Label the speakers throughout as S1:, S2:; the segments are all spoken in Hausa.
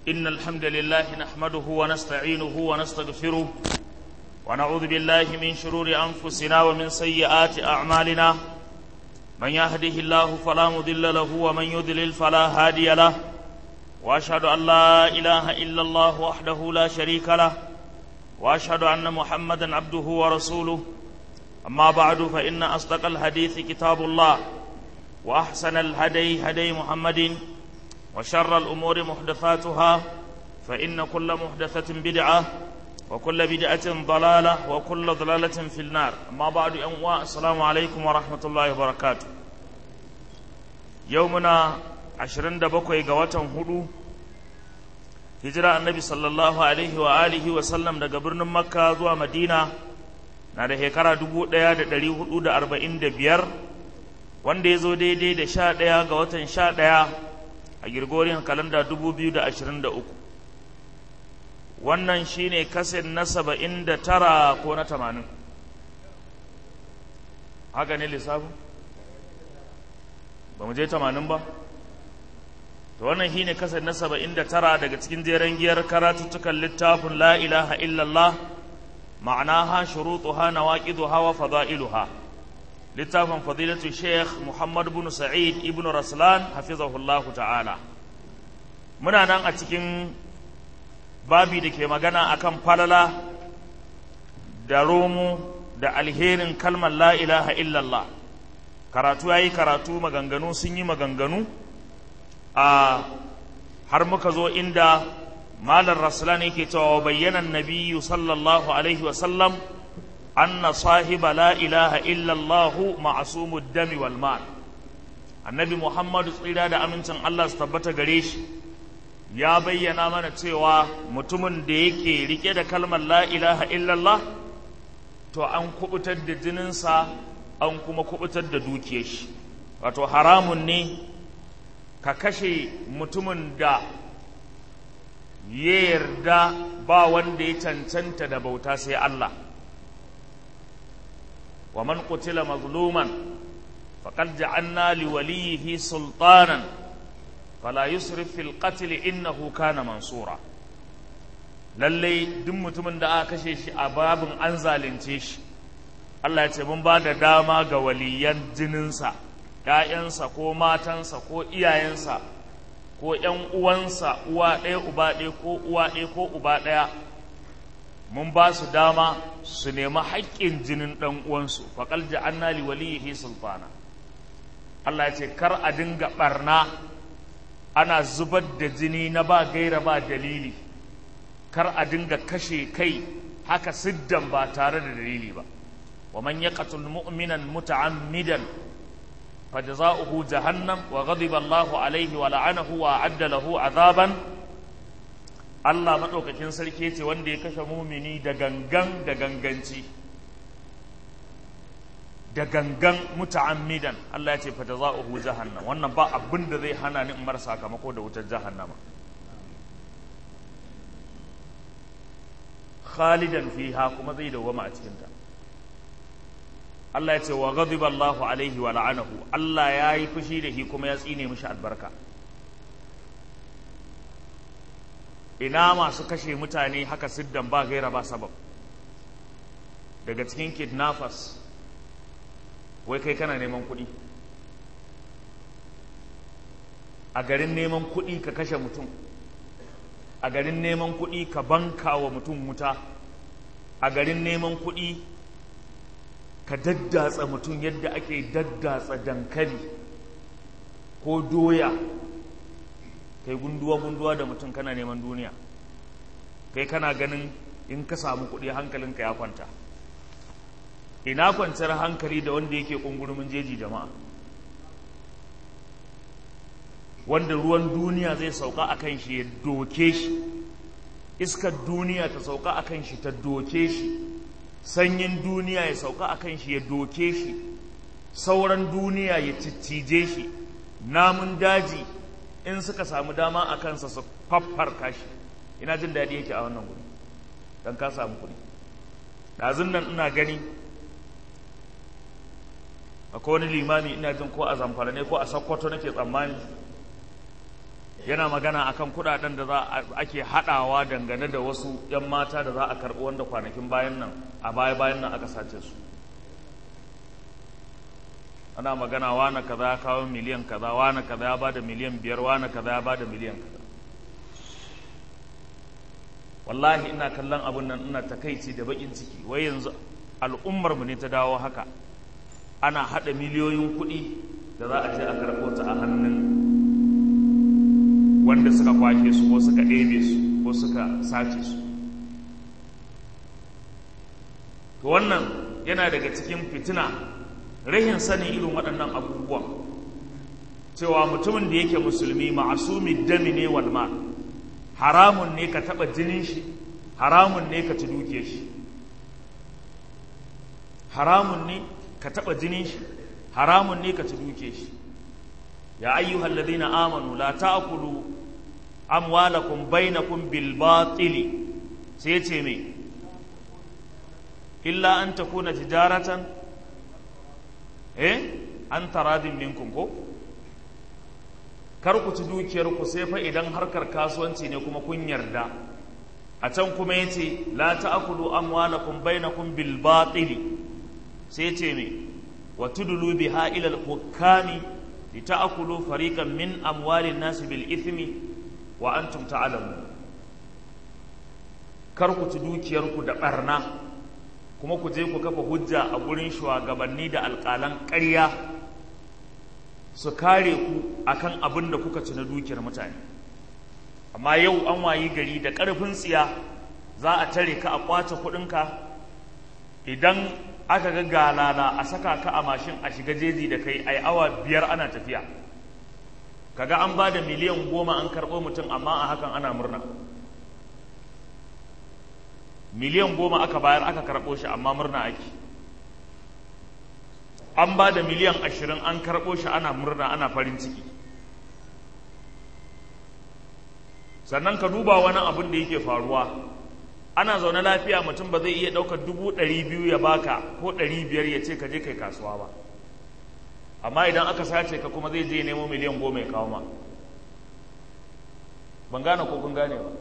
S1: إن الحمد لله نحمده ونستعينه ونستغفره ونعوذ بالله من شرور أنفسنا ومن سيئات أعمالنا من يهده الله فلا مضل له ومن يضلل فلا هادي له وأشهد أن لا إله إلا الله وحده لا شريك له وأشهد أن محمدا عبده ورسوله أما بعد فإن أصدق الحديث كتاب الله وأحسن الهدي هدي محمد وشر الأمور محدثاتها فإن كل محدثة بدعة وكل بدعة ضلالة وكل ضلالة في النار أما بعد أنواع السلام عليكم ورحمة الله وبركاته يومنا عشرين دبقوا قوة هدو hijira annabi sallallahu alaihi wa alihi wa sallam daga birnin makka zuwa madina na da shekara dubu ɗaya da ɗari hudu da arba'in da biyar wanda ya zo daidai da sha ɗaya ga watan sha ɗaya a girgoriyar kalanda dubu biyu da ashirin da uku wannan shine kaset na saba'in da tara ko na tamanin haka ne lissafin ba mu je tamanin ba to wannan shine kasar na saba'in da tara daga cikin jeren giyar karatuttukan littafin la ilaha illallah ma'anaha shurutuha nawaqiduha wa fada'iluha littafin fadilatu sheikh muhammad bin sa'id ibn raslan hafizahullah ta'ala muna nan a cikin babi da ke magana akan falala da romo da alherin kalmar la ilaha illallah karatu yayi karatu maganganu sun yi maganganu a har muka zo inda malar rasulan yake cewa bayyana nabiyyu sallallahu alaihi wasallam anna sahiba la ilaha illallah ma'asumud dami wal mal annabi muhammadu tsira da amincin Allah su tabbata gare shi ya bayyana mana cewa mutumin da yake rike da kalmar la ilaha illallah to an kubutar da jininsa an kuma kubutar da dukiyar shi wato haramun ne ka kashe mutumin da ya yarda ba wanda ya cancanta da bauta sai Allah wa man qutila mazluman faqad ja'alna li waliyhi sultanan fala yusrif fil qatl innahu kana mansura lalle duk mutumin da aka kashe shi a babin an zalunce shi Allah ya ce mun ba da dama ga waliyan jininsa ‘ya'yansa ko matansa ko iyayensa ko ‘yan uwansa uwa ɗaya uba ɗaya ko uwa ɗaya ko uba ɗaya mun ba su dama su nemi haƙƙin jinin ɗan uwansu faƙal ja'anna li waliyihi sulfana Allah ya ce kar a dinga ɓarna ana zubar da jini na ba gaira ba dalili kar a dinga kashe kai haka siddan ba tare da dalili ba wa man yaqtul mu'minan muta'ammidan فجزاؤه جهنم وغضب الله عليه ولعنه وأعد له عذابا Allah maɗaukakin sarki ce wanda ya kashe mumini da gangan da ganganci da gangan muta'ammidan Allah ya ce fa jazaohu jahannam wannan ba abin da zai hana ni in mar sakamako da wutar jahannama khalidan fiha kuma zai dawwama a cikin ta Allah ya ce wa ghadiba Allahu alaihi wa la'anahu Allah ya yi fushi da shi kuma ya tsine mishi albarka ina masu kashe mutane haka siddan ba gaira ba sabab daga cikin kidnappers wai kai kana neman kuɗi a garin neman kuɗi ka kashe mutum a garin neman kuɗi ka banka wa mutum wuta a garin neman kuɗi ka daddatsa mutum yadda ake daddatsa dankali ko doya kai gunduwa-gunduwa da mutum kana neman duniya kai kana ganin in ka samu kuɗi hankalinka ya kwanta ina kwanciyar hankali da wanda yake ƙungurumin jeji jama'a wanda ruwan duniya zai sauka a kan shi ya doke shi iskar duniya ta sauka a kan shi ta doke shi sanyin duniya ya sauka a kan shi ya doke shi sauran duniya ya ciccije shi namun daji in suka samu dama a kansa su faffarka shi ina jin daɗi yake a wannan wuri don ka samu kuɗi ɗazun nan ina gani akwai wani limami ina jin ko a zamfara ne ko a sakkwato nake tsammani yana magana akan kudaden da za ake hadawa dangane da wasu 'yan mata da za a karbi wanda kwanakin bayan nan a baya bayan nan aka sace su ana magana wane kaza ya kawo miliyan kaza wane kaza ya bada miliyan biyar wane kaza ya bada miliyan kaza wallahi ina kallon abun nan ina takaici da bakin ciki wai yanzu al'ummar mu ne ta dawo haka ana hada miliyoyin kuɗi da za a je a karɓo ta a hannun wanda suka kwashe su ko suka ɗebe su ko suka sace su to wannan yana daga cikin fitina rahin sanin irin waɗannan abubuwan cewa mutumin da yake musulmi ma'asumi dami ne wal ma haramun ne ka taɓa jinin shi haramun ne ka ci duke shi haramun ne ka taɓa jinin shi haramun ne ka ci duke shi ya ayyuhal ladina amanu la ta'kulu amwalakum bainakum bil batili sai ce me illa an takuna tijaratan eh an taradin minkum ko kar ku ci dukiyar ku sai fa idan harkar kasuwanci ne kuma kun yarda a can kuma yace la ta'kulu amwalakum bainakum bil batili sai ce me wa tudlu biha ila al hukami lita'kulu fariqan min amwalin nas bil ithmi wa antum ta'lamun kar ku ci dukiyar ku da barna kuma ku je ku kafa hujja a gurin shugabanni da alƙalan ƙarya su kare ku akan abin da kuka ci na dukiyar mutane amma yau an wayi gari da ƙarfin tsiya za a tare ka a ƙwace kuɗinka idan aka ga galala a saka ka a mashin a shiga jeji da kai ai awa biyar ana tafiya kaga an ba da miliyan goma an karɓo mutum amma a hakan ana murna miliyan goma aka bayar aka karɓo shi amma murna ake an ba da miliyan ashirin an karɓo shi ana murna ana farin ciki sannan ka duba wani abin da yake faruwa ana zaune lafiya mutum ba zai iya ɗaukar dubu ɗari biyu ya baka ko ɗari biyar ya ce ka je kai kasuwa ba amma idan aka sace ka kuma zai je nemo miliyan goma ya kawo ma ban gane ko kun gane ba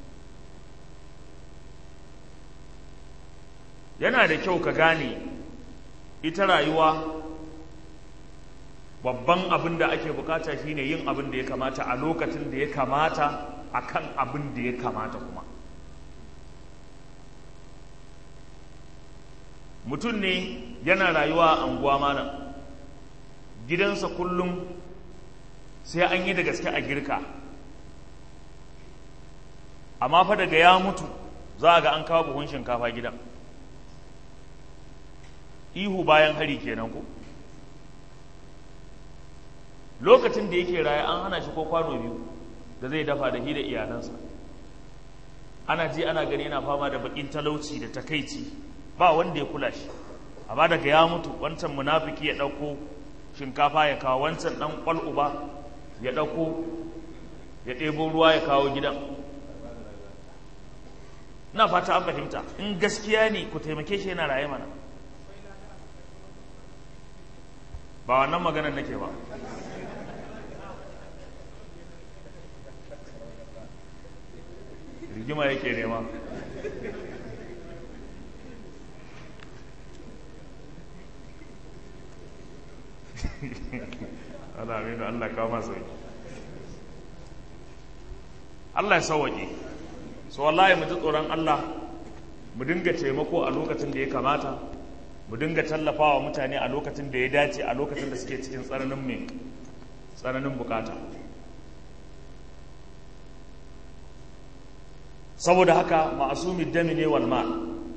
S1: yana da kyau ka gane ita rayuwa babban abin da ake bukata shine yin abin da ya kamata a lokacin da ya kamata akan abin da ya kamata kuma mutum ne yana rayuwa a anguwa malam gidansa kullum sai an yi da gaske a girka amma fa daga ya mutu za a ga an kawo buhun shinkafa gidan ihu bayan hari kenan ko lokacin da yake raye an hana shi ko kwano biyu da zai dafa da shi da iyalansa ana ji ana gani yana fama da bakin talauci da takaici ba wanda ya kula shi amma daga ya mutu wancan munafiki ya ɗauko shinkafa ya kawo wancan ɗan ƙwal'uba ya ɗauko ya ɗebo ruwa ya kawo gidan na fata an fahimta in gaskiya ne ku taimake shi yana raye mana ba wannan maganar nake ba rigima yake nema Allah aminu Allah kawo masu Allah ya sauwaƙe so wallahi mu ji tsoron Allah mu dinga taimako a lokacin da ya kamata mu dinga tallafawa mutane a lokacin da ya dace a lokacin da suke cikin tsananin mai tsananin bukata saboda haka ma'asumi dami ne wal ma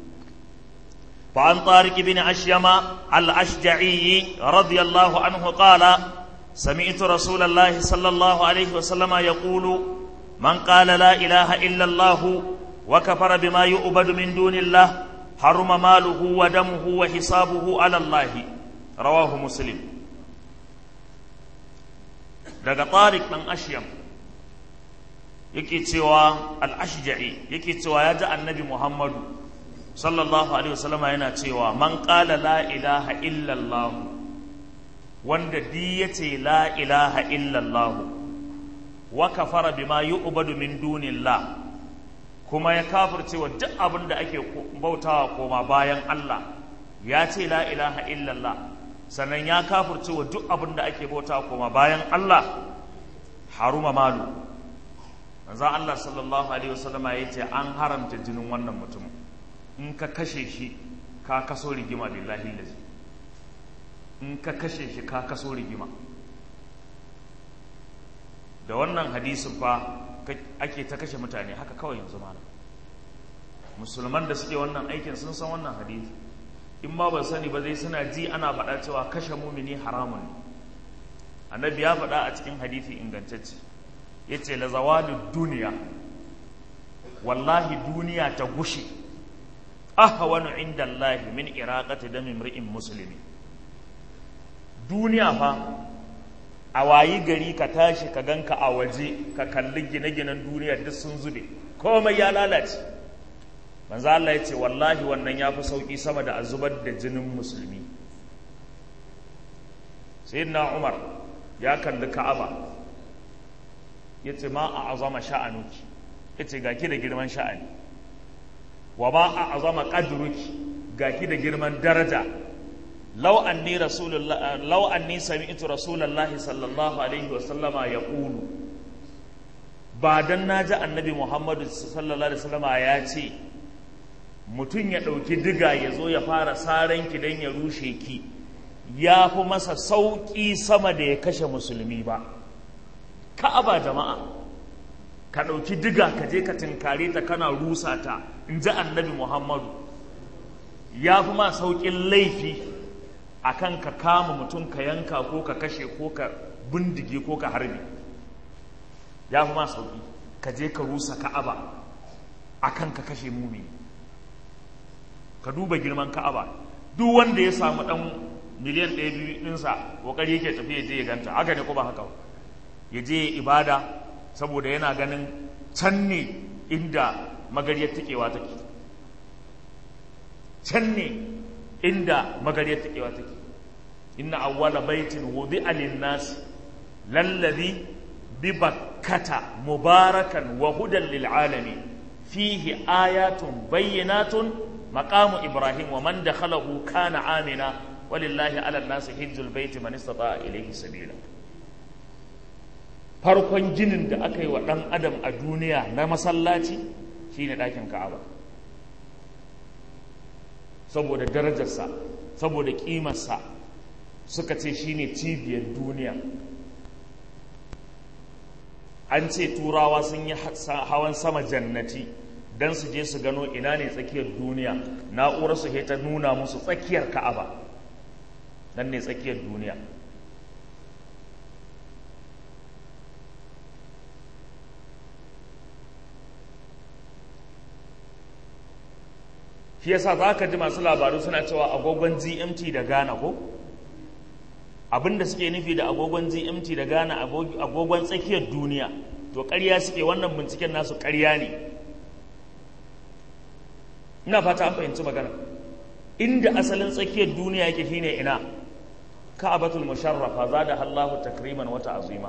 S1: فعن طارق بن أشيم الأشجعي رضي الله عنه قال سمعت رسول الله صلى الله عليه وسلم يقول من قال لا إله إلا الله وكفر بما يؤبد من دون الله حرم ماله ودمه وحسابه على الله رواه مسلم daga tariq dan ashyam yake cewa al-ashja'i yake cewa ya ji annabi muhammadu sallallahu alaihi wasallam yana cewa man qala la ilaha illa allah wanda di yace la ilaha illa allah wa kafara bima yu'badu min dunillah kuma ya kafirce wa duk abin da ake bautawa koma bayan Allah ya ce la ilaha illallah sannan ya kafirce wa duk abin da ake bautawa koma bayan Allah haruma malu manzo Allah sallallahu alaihi wasallama ya ce an haramta jinin wannan mutum in ka kashe shi ka kaso rigima billahi lazi in ka kashe shi ka kaso rigima da wannan hadisin fa ake ta kashe mutane haka kawai yanzu mana musulman da suke wannan aikin sun san wannan hadisi in ma ba sani ba zai suna ji ana faɗa cewa kashe mumini haramun ne annabi ya faɗa a cikin hadisi ingantacce ya ce la zawalin duniya wallahi duniya ta gushe ahwanu inda Allah min iraqati dami mri'in muslimi duniya fa a wayi gari ka tashi ka ganka a waje ka kalli gine-ginen duniya duk sun zube komai ya lalace manzo Allah ya ce wallahi wannan ya fi sauki sama da a zubar da jinin musulmi sayyidina Umar ya kalli Ka'aba ya ce ma a azama sha'anuki ya ce ga ki da girman sha'ani wa ma a azama qadruki ga ki da girman daraja law anni rasulullah law anni sami'tu rasulullah sallallahu alaihi wa sallama yaqulu ba dan naji annabi muhammadu sallallahu alaihi wasallama ya ce mutum ya ɗauki diga ya zo ya fara saran ki dan ya rushe ki ya fi masa sauƙi sama da ya kashe musulmi ba ka'aba jama'a ka ɗauki diga ka je ka tinkare ta kana rusa ta in ji annabi muhammadu ya fi ma sauƙin laifi a kan ka kama mutum ka yanka ko ka kashe ko ka bindige ko ka harbi ya fi ma sauƙi ka je ka rusa ka'aba a kan ka kashe mumi ka duba girman ka'aba duk wanda ya samu ɗan miliyan ɗaya biyu ɗinsa ƙoƙari yake tafiya je ya ganta haka ne ko ba haka ba ya je ibada saboda yana ganin can ne inda magariyar tikewa take can ne inda magariyar tikewa take inna awwala baitin wudi'a lin-nas lalladhi bi bakkata mubarakan wa hudan lil alamin fihi ayatun bayyinatun maqamu ibrahim wa man dakhalahu kana amina walillahi ala an-nas hajjul baiti man istata'a ilayhi sabila farkon ginin da aka yi wa ɗan adam a duniya na masallaci shine ɗakin ka'aba saboda darajarsa saboda ƙimarsa suka ce shine cibiyar duniya an ce turawa sun yi hawan sama jannati don su je su gano ina ne tsakiyar duniya na'urar su ta nuna musu tsakiyar ka'aba nan ne tsakiyar duniya shi yasa za ka ji masu labaru suna cewa agogon gmt da ghana ko abinda suke nufi da agogon gmt da ghana agogon tsakiyar duniya to ƙarya suke wannan binciken nasu ƙarya ne ina fata an fahimci magana inda asalin tsakiyar duniya yake shine ina ka'abatul musharrafa zada Allahu takriman wata azima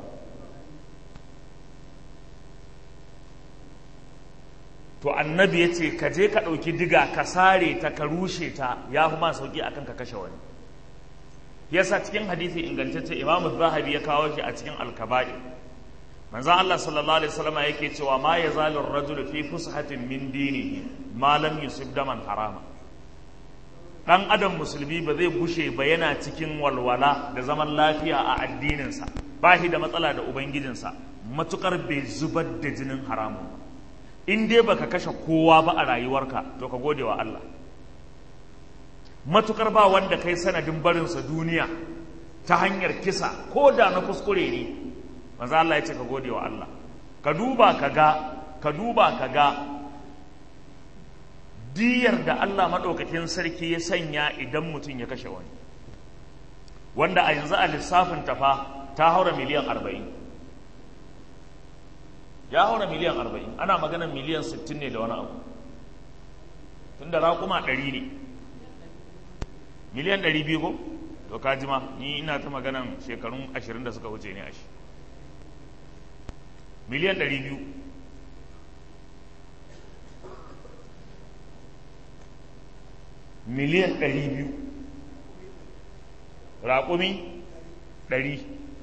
S1: to annabi ya ce ka je ka ɗauki diga ka sare ta ka rushe ta ya fi ma sauƙi akan ka kashe wani yasa cikin hadisi ingantacce imamu zahabi ya kawo shi a cikin alkaba'i manzo Allah sallallahu alaihi wasallam yake cewa ma yazalu ar-rajulu fi fushatin min dinihi ma lam yusib daman harama dan adam musulmi ba zai gushe ba yana cikin walwala da zaman lafiya a addininsa ba shi da matsala da ubangijinsa matukar bai zubar da jinin haramun ba in dai baka kashe kowa ba a rayuwarka to ka gode wa Allah matukar ba wanda kai sanadin barinsa duniya ta hanyar kisa ko da na kuskure ne manzo Allah ya ce ka gode wa Allah ka duba ka ga ka duba ka ga diyar da Allah maɗaukakin sarki ya sanya idan mutum ya kashe wani wanda a yanzu a lissafin tafa ta haura miliyan arba'in ya haura miliyan arba'in ana maganar miliyan sittin ne da wani abu tun da raƙuma ɗari ne miliyan ɗari biyu ko to ka jima ni ina ta maganan shekarun ashirin da suka wuce ne a shi miliyan ɗari biyu miliyan ɗari biyu raƙumi ɗari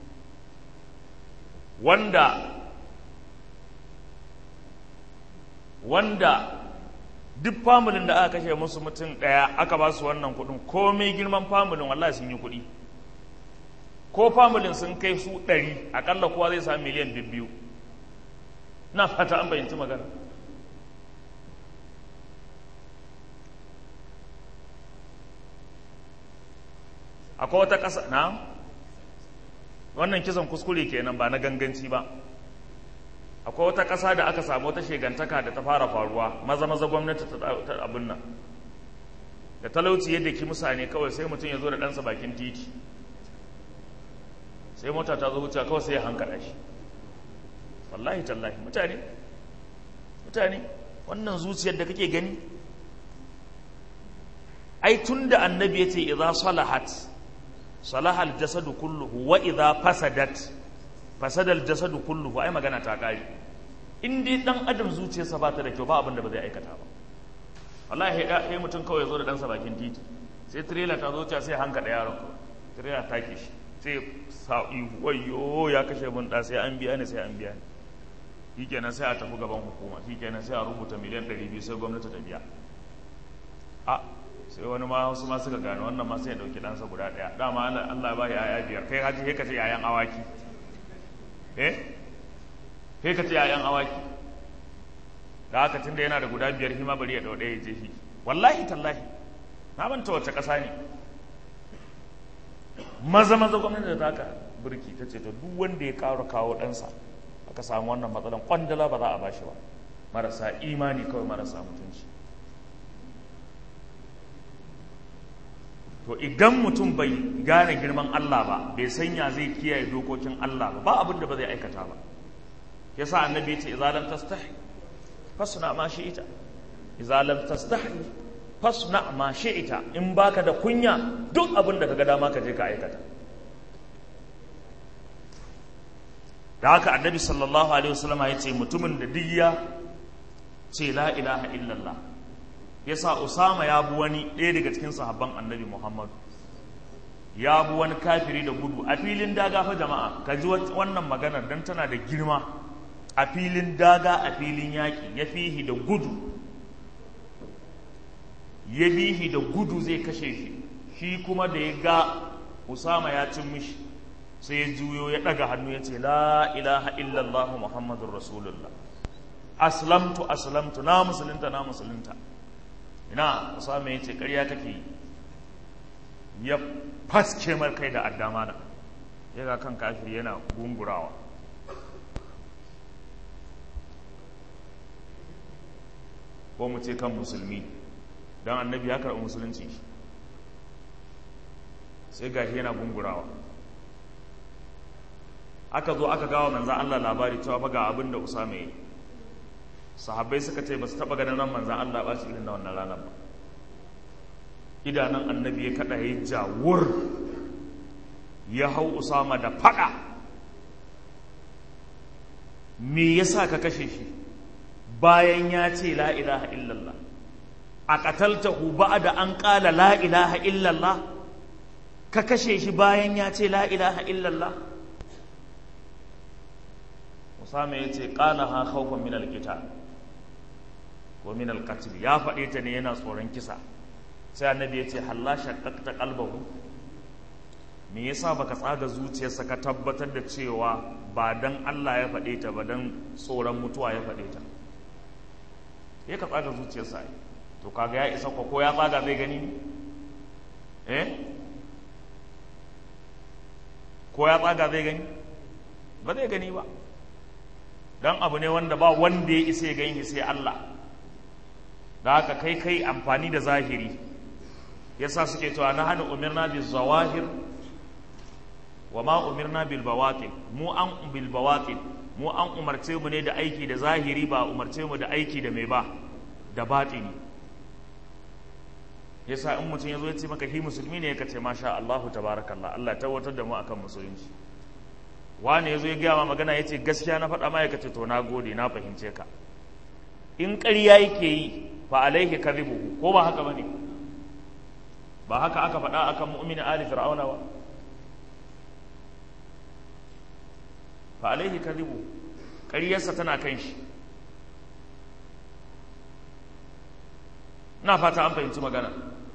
S1: wanda wanda duk familin da aka kashe musu mutum ɗaya aka ba su wannan kuɗin komai girman familin wallahi sun yi kuɗi ko familin sun kai su ɗari akalla kowa zai sami miliyan biyu na fata an bayyanci magana akwai wata ƙasa na wannan kisan kuskure kenan ba na ganganci ba akwai wata ƙasa da aka samu wata shegantaka da ta fara faruwa maza maza gwamnati ta abin nan da talauci yadda ki musane kawai sai mutum ya zo da ɗansa bakin titi sai mota ta zo wuce kawai sai ya hankala shi wallahi tallahi mutane mutane wannan zuciyar da kake gani ai tun da annabi ya ce idza salahat salahal jasadu kulluhu wa idza fasadat fasadal jasadu kulluhu ai magana ta kare in dai dan adam zuciyarsa ba ta da kyau ba abin da ba zai aikata ba wallahi sai mutum kawai ya zo da ɗansa bakin titi sai trailer ta zo ta sai hanka da yaron trailer ta ke shi sai sa ihu wayo ya kashe mun da sai an biya ni sai an biya ni shikenan sai a tafi gaban hukuma shikenan sai a rubuta miliyan 200 sai gwamnati ta biya a sai wani ma wasu ma suka gano wannan ma sai ya dauki ɗansa guda ɗaya dama Allah ba ya yaya biyar kai haji sai ka ce yayan awaki eh sai ka ce yayan awaki da haka tunda yana da guda biyar hima bari ya dau ɗaya ya je shi wallahi tallahi na manta wace ƙasa ne maza maza gwamnati da taka birki ta ce to duk wanda ya kawo kawo ɗansa aka samu wannan matsalan kwandala ba za a bashi ba marasa imani kawai marasa mutunci to idan mutum bai gane girman Allah ba bai sanya zai kiyaye dokokin Allah ba ba abin da ba zai aikata ba yasa annabi ya ce idza lam tastahi fasna ma shi'ita idza lam tastahi fasna ma shi'ita in baka da kunya duk abin da kaga dama ka je ka aikata da haka annabi sallallahu alaihi wasallam ya ce mutumin da duk ya ce la ilaha illallah ya sa usama ya bi wani ɗaya daga cikin sahabban annabi muhammadu ya bi wani kafiri da gudu a filin daga fa jama'a ka ji wannan maganar don tana da girma a filin daga a filin yaƙi ya fihi da gudu ya bihi da gudu zai kashe shi shi kuma da ya ga usama ya cin mishi sai ya juyo ya ɗaga hannu ya ce la ilaha illallah muhammadun rasulullah aslamtu aslamtu na musulunta na musulunta ina usama ya ce ƙarya kake yi ya faske mar kai da addama na ya ga kan kafiri yana gungurawa ko mu ce kan musulmi don annabi ya karɓi musulunci sai gashi yana gungurawa aka zo aka gawa manzan Allah labari cewa fa ga abin da Usama yi sahabbai suka ce ba su taɓa ganin ran manzan Allah ba shi irin da wannan ranar ba idanun annabi ya kaɗa ya jawur ya hau Usama da faɗa me yasa ka kashe shi bayan ya ce la ilaha illallah a ƙataltahu da an ƙala la ilaha illallah ka kashe shi bayan ya ce la ilaha illallah Usama ya ce ƙala ha khawfan min alqital ko min alqatl ya faɗe ta ne yana tsoron kisa sai annabi ya ce halla shaqqaqta qalbahu me yasa baka tsaga zuciyarsa ka tabbatar da cewa ba dan Allah ya faɗe ta ba dan tsoron mutuwa ya faɗe ta ya ka tsaga zuciyarsa ai to kaga ya isa ko ya tsaga zai gani eh ko ya tsaga zai gani ba zai gani ba don abu ne wanda ba wanda ya isa ya gani sai Allah da haka kai kai amfani da zahiri yasa suke cewa na hana umirna bil zawahir wa ma umirna bil bawatin mu an bil bawatin mu an umarce mu ne da aiki da zahiri ba umarce mu da aiki da mai ba da batini yasa in mutum ya zo ya ce maka hi musulmi ne ka ce masha Allahu tabarakallah Allah tabbatar da mu akan musulunci wani ya zo ya gaya ma magana ya ce gaskiya na faɗa ma ya kace to na gode na fahimce ka in ƙarya yake yi fa alaihi kadhibuhu ko ba haka bane ba haka aka faɗa akan mu'mini ali fir'auna ba fa alaihi kadhibu ƙaryarsa tana kan shi na fata an fahimci magana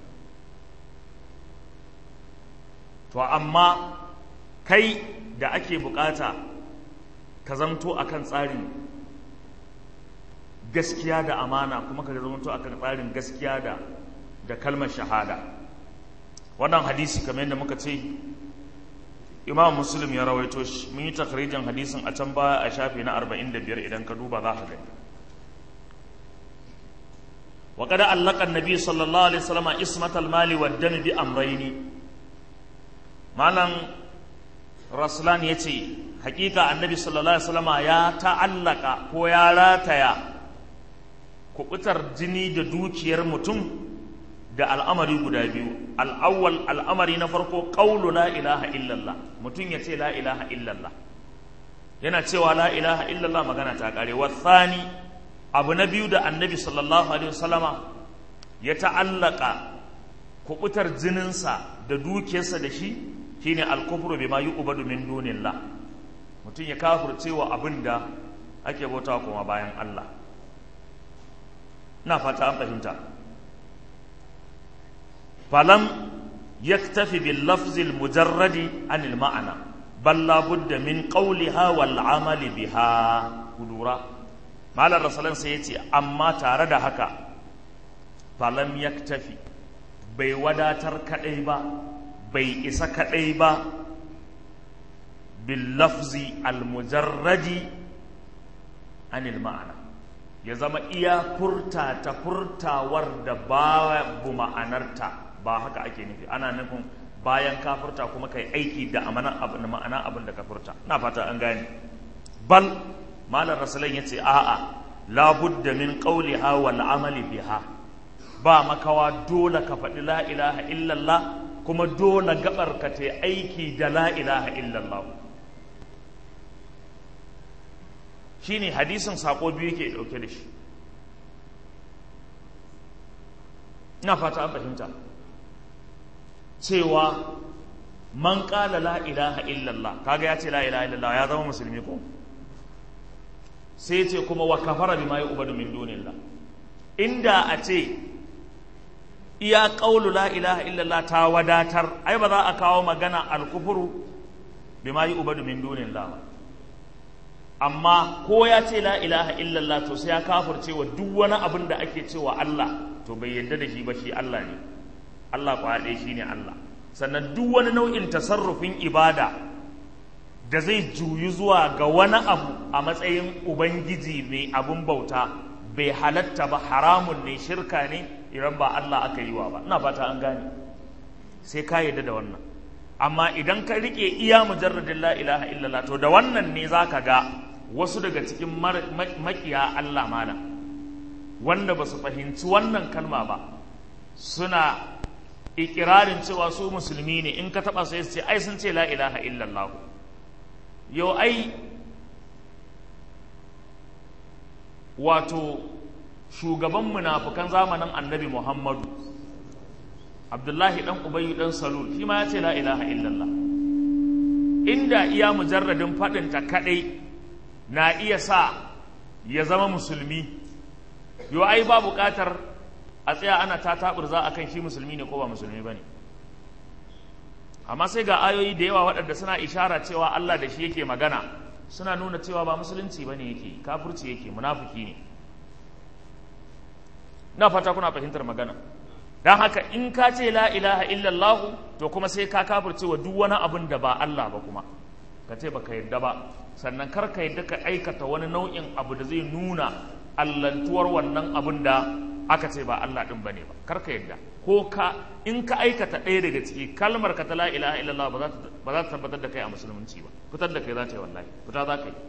S1: to amma kai da ake bukata ka zamto akan tsarin gaskiya da amana kuma ka zamto akan tsarin gaskiya da da kalmar shahada wannan hadisi kamar yadda muka ce imam muslim ya rawaito shi mun yi takrijin hadisin a can baya a shafi na 45 idan ka duba za ka gani وقد علق النبي صلى الله عليه وسلم اسمة المال والدم بأمرين مالن رسلان يتي حقيقة النبي صلى الله عليه وسلم يا تعلق هو يا راتيا kubutar jini da dukiyar mutum da al'amari guda biyu al'awwal al'amari na farko ƙaulu la ilaha illallah mutum ya ce la ilaha illallah yana cewa la ilaha illallah magana ta ƙare wasani abu na biyu da annabi sallallahu alaihi wasallama ya ta'allaka kubutar jininsa da dukiyarsa da shi shine alkufru bima yu'badu min dunillah mutum ya kafirce wa abin da ake bauta kuma bayan Allah ina fata an fahimta falam yaktafi bil lafzi al mujarradi anil ma'ana bal la budda min qawliha wal amali biha kudura malar rasulun sai ya ce amma tare da haka falam yaktafi bai wadatar kadai ba bai isa kadai ba bil lafzi al mujarradi anil ma'ana ya zama iya furta ta furtawar da babu ma'anarta ba haka ake nufi ana nufin bayan ka furta kuma kai aiki da ma'ana abin da ka furta na fata an gane bal malar rasulun ya ce a'a labudda min qawliha wal amali biha ba makawa dole ka faɗi la ilaha illallah kuma dole gabar ka ta aiki da la ilaha illallah shine hadisin sako biyu ke dauke da shi ina fata an fahimta cewa man qala la ilaha illallah kaga ya ce la ilaha illallah ya zama musulmi ko sai ce kuma wa kafara bima yu'badu min dunillah inda a ce iya qaulu la ilaha illallah ta wadatar ai ba za a kawo magana al-kufru bima yu'badu min dunillah amma ko ya ce la ilaha illallah to sai ya kafirce wa duk wani abin da ake cewa Allah to bai yadda da shi ba shi Allah ne Allah kwa ɗaya shi ne Allah sannan duk wani nau'in tasarrufin ibada da zai juyu zuwa ga wani abu a matsayin ubangiji mai abin bauta bai halatta ba haramun ne shirka ne idan ba Allah aka yi wa ba ina fata an gane sai ka yadda da wannan amma idan ka rike iya mujarradin la ilaha illallah to da wannan ne zaka ga wasu daga cikin makiya Allah malam wanda ba su fahimci wannan kalma ba suna ikirarin cewa su musulmi ne in ka taba sai su ce ai sun ce la ilaha illallah yau ai wato shugaban munafukan zamanin annabi muhammadu abdullahi dan ubayyu dan salul shi ma ya ce la ilaha illallah inda iya mujarradin faɗinta kaɗai na iya sa ya zama musulmi yau ai ba buƙatar a tsaya ana ta taɓurza a kan shi musulmi ne ko ba musulmi ba ne amma sai ga ayoyi da yawa waɗanda suna ishara cewa Allah da shi yake magana suna nuna cewa ba musulunci ba ne yake kafurci yake munafuki ne na fata kuna fahimtar magana don haka in ka ce la ilaha illallah to kuma sai ka kafurce wa duk wani abin da ba Allah ba kuma ka ce ba ka yadda ba sannan kar ka yadda ka aikata wani nau'in abu da zai nuna allantuwar wannan abin da aka ce ba Allah din bane ba kar ka yadda ko ka in ka aikata ɗaya daga ciki kalmar ka ta la ilaha illallah ba za ta tabbatar da kai a musulunci ba fitar da kai za ta yi wallahi fita za ka yi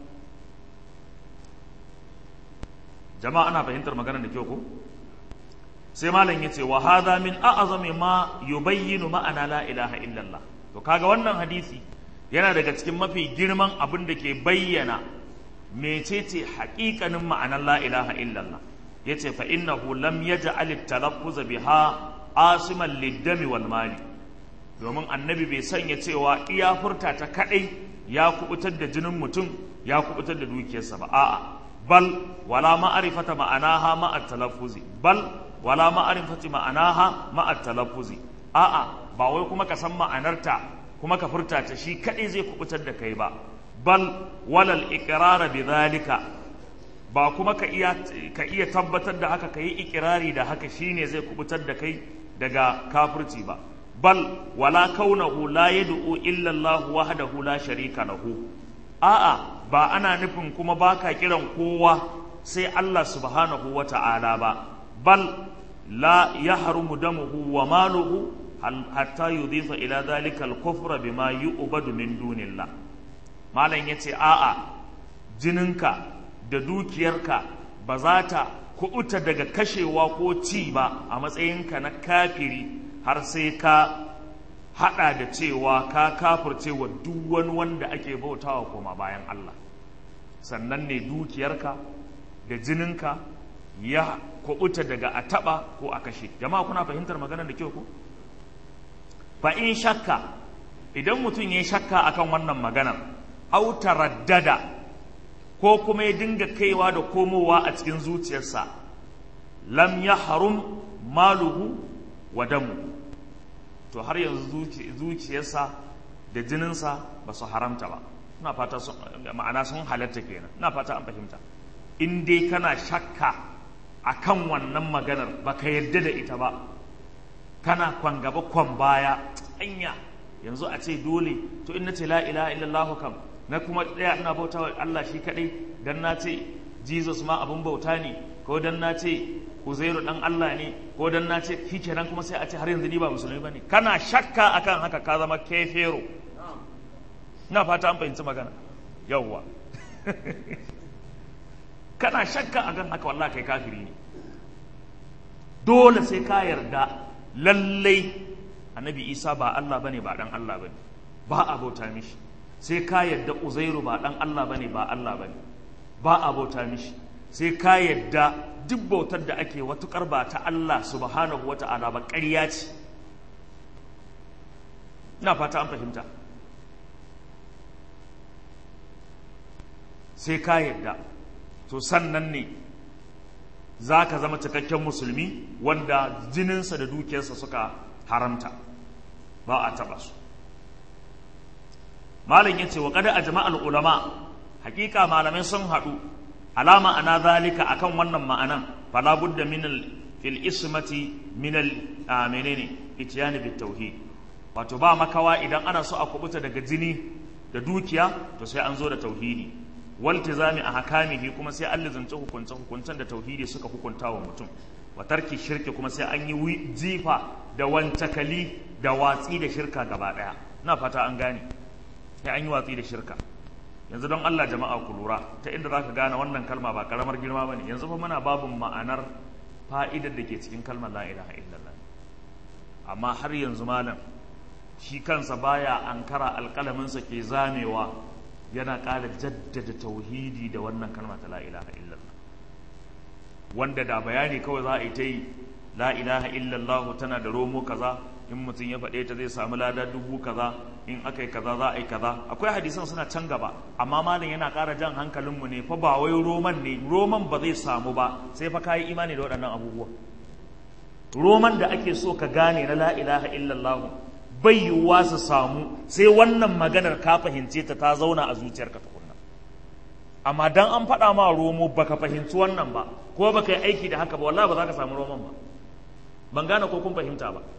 S1: jama'a ana fahimtar maganar da kyau ko sai malam yace wa hadha min a'zami ma yubayyinu ma'ana la ilaha illallah to kaga wannan hadisi yana daga cikin mafi girman abin da ke bayyana mecece haƙiƙanin ma'anar la ilaha illallah yace fa innahu lam yaj'al at-talaffuz biha asiman lid-dami wal mali domin annabi bai sanya cewa iya furta ta kadai ya kubutar da jinin mutum ya kubutar da dukiyarsa ba a'a bal wala ma'rifata ma'anaha ma'a talaffuzi bal wala ma'rifati ma'anaha ma'a talaffuzi a'a ba wai kuma ka san ma'anarta kuma ka furta ta shi kadai zai kubutar da kai ba bal walal iqrara bidhalika ba kuma ka iya ka iya tabbatar da haka ka yi ikirari da haka shine zai kubutar da kai daga kafirci ba bal wala kaunahu la yad'u illa Allah wahdahu la sharika lahu a'a ba ana nufin kuma baka kiran kowa sai Allah subhanahu wata'ala ba bal la yahrumu damuhu wa maluhu hatta yudhifa ila dhalika al-kufra bima yu'badu min dunillah malam yace a'a jininka da dukiyarka ba za ta kuɓuta daga kashewa ko ci ba a matsayinka na kafiri har sai ka haɗa da cewa ka kafirce wa duk wani wanda ake bautawa koma bayan Allah sannan ne dukiyarka da jininka ya kuɓuta daga a taɓa ko a kashe jama'a kuna fahimtar maganar da kyau ko fa in shakka idan mutum ya shakka akan wannan maganar au taraddada ko kuma ya dinga kaiwa da komowa a cikin zuciyarsa lam ya harum maluhu wa damu to har yanzu zuciyarsa da jininsa ba su haramta ba ina fata ma'ana sun halatta kenan ina fata an fahimta in dai kana shakka akan wannan maganar baka yarda da ita ba kana kwan gaba kwan baya anya yanzu a ce dole to in nace la ilaha illallah kam na kuma tsaya ina bauta wa Allah shi kadai dan na ce Jesus ma abun bauta ne ko dan na ce Uzairu dan Allah ne ko dan na ce shikenan kuma sai a ce har yanzu ni ba musulmi bane kana shakka akan haka ka zama kefero ina fata an fahimci magana yawwa kana shakka akan haka wallahi kai kafiri ne dole sai ka yarda lallai annabi Isa ba Allah bane ba dan Allah bane ba a bauta mishi sai ka yadda uzairu ba dan Allah bane ba Allah bane ba a bauta mishi sai ka yadda duk bautar da ake watukar ba ta Allah subhanahu wata'ala ba ƙarya ce ina fata an fahimta sai ka yadda to sannan ne za ka zama cikakken musulmi wanda jininsa da dukiyarsa suka haramta ba a taɓa su malam ya ce wa kada a jama'al ulama hakika malamai sun haɗu alama ana zalika akan wannan ma'anan fala budda min fil ismati min al menene itiyani bit tauhid wato ba makawa idan ana so a kubuta daga jini da dukiya to sai an zo da tauhidi waltizami a hakamihi kuma sai an lizance hukunce hukuncen da tauhidi suka hukunta wa mutum wa tarki shirki kuma sai an yi jifa da wancakali da watsi da shirka gaba daya na fata an gane sai an yi watsi da shirka yanzu don Allah jama'a ku lura ta inda zaka gane wannan kalma ba karamar girma bane yanzu fa muna babun ma'anar fa'idar da ke cikin kalmar la ilaha illallah amma har yanzu malam shi kansa baya ankara alƙalaminsa ke zamewa yana ƙara jaddada tauhidi da wannan kalma ta la ilaha illallah wanda da bayani kawai za a yi ta yi la ilaha illallah tana da romo kaza in mutum ya faɗe ta zai samu lada dubu kaza in aka yi kaza za a yi kaza akwai hadisan suna can gaba amma malam yana ƙara jan hankalinmu ne fa ba wai roman ne roman ba zai samu ba sai fa kayi imani da waɗannan abubuwa roman da ake so ka gane na la ilaha illallah bai yiwuwa su samu sai wannan maganar ka fahimce ta ta zauna a zuciyarka tukunna amma dan an faɗa ma romo baka fahimci wannan ba ko baka yi aiki da haka ba wallahi ba za ka samu roman ba ban gane ko kun fahimta ba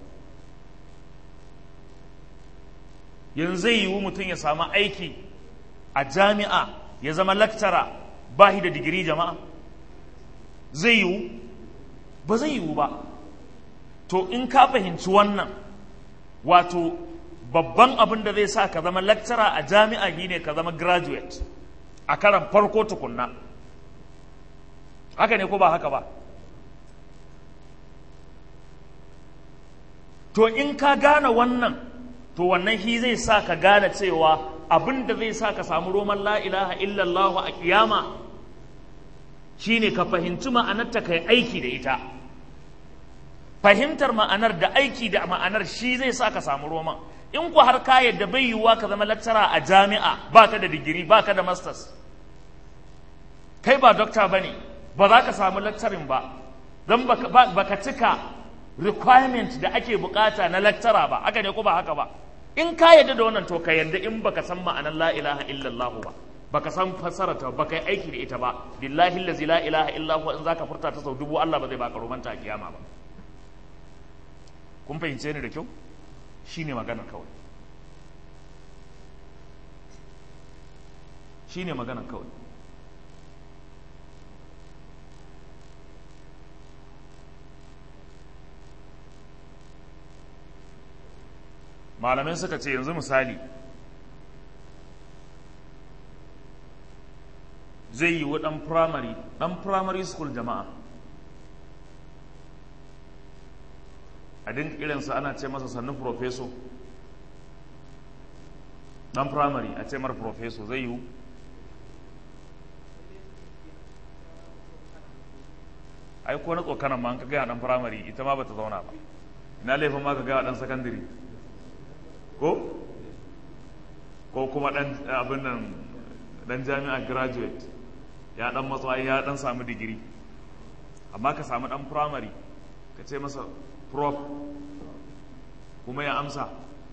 S1: yanzu zai yiwu mutum ya samu aiki a jami'a ya zama laktara ba shi da digiri jama'a zai yiwu ba zai yiwu ba to in ka fahimci wannan wato babban abin da zai sa ka zama lecturer a jami'a shine ka zama graduate a karan farko tukunna haka ne ko ba haka ba to in ka gane wannan to wannan shi zai sa ka gane cewa abin da zai sa ka samu roman la ilaha illallah a kiyama shine ka fahimci ma'anarta kai aiki da ita fahimtar ma'anar da aiki da ma'anar shi zai sa ka samu roman in ku har ka yadda bai yiwuwa ka zama lecturer a jami'a baka da digiri baka da masters kai ba dokta bane ba za ka samu lecturing ba don baka cika requirement da ake bukata na lecturer ba haka ne ko ba haka ba in ka yadda da wannan to ka yadda in baka san ma'anar la ilaha illallah ba baka san fassara ta baka yi aiki da ita ba billahi allazi la ilaha illa huwa in zaka furta ta sau dubu Allah ba zai baka romanta a kiyama ba kun fahimce ni da kyau shine maganar kawai shine maganar kawai malamai suka ce yanzu misali zai yi wa ɗan firamare ɗan firamare school jama'a a dinka irinsa ana ce masa sannu profeso ɗan firamare a ce mar profeso zai yiwu ai ko na tsokanan ma an ka gaya ɗan firamare ita ma bata zauna ba ina laifin ma ka gaya ɗan sakandare ko ko kuma ɗan abin nan ɗan jami'a graduate ya ɗan matsayi ya ɗan samu digiri amma ka samu ɗan firamare ka ce masa prof kuma ya amsa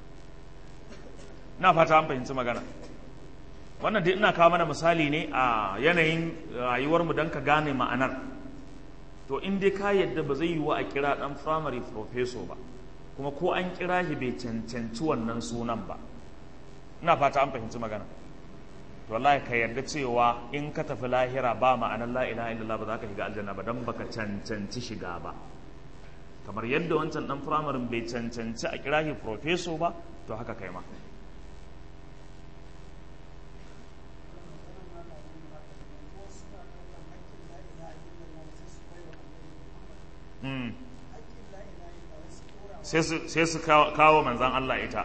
S1: na fata an fahimci magana wannan dai ina kawo mana misali ne a yanayin rayuwarmu don ka gane ma'anar to in dai ka yadda ba zai yi wa a kira ɗan firamare professor ba kuma ko an kira shi bai cancanci wannan sunan ba ina fata an fahimci magana to wallahi ka yarda cewa in ka tafi lahira ba ma'anar la ilaha illallah ba za ka shiga aljanna ba dan baka cancanci shiga ba kamar yadda wancan dan firamarin bai cancanci a kira shi professor ba to haka kai ma sai su kawo manzan Allah ita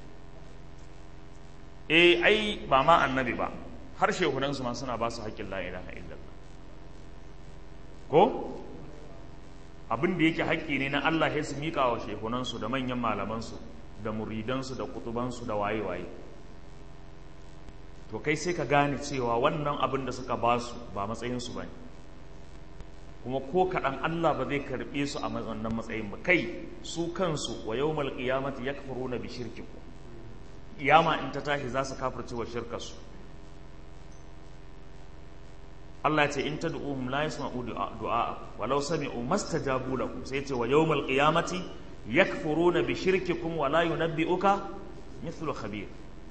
S1: eh ai ba ma annabi ba har shehunansu ma suna ba su haƙƙin la ilaha illallah ko abin da yake haƙƙi ne na Allah ya su miƙa wa shehunansu da manyan malamansu da muridansu da kutubansu da waye-waye to kai sai ka gane cewa wannan abin da suka ba su ba matsayinsu ba ne kuma ko kaɗan Allah ba zai karɓe su a wannan matsayin ba kai su kansu wa yau malƙiyamati ya kafaru na bishirki ku ƙiyama in ta tashi za su kafirce wa shirkarsu Allah ya ce in ta du'uhum la yasma'u du'a walau sami'u mastajabu lakum sai ce wa yawmal qiyamati yakfuruna bi shirkikum wa la yunabbi'uka mithlu khabir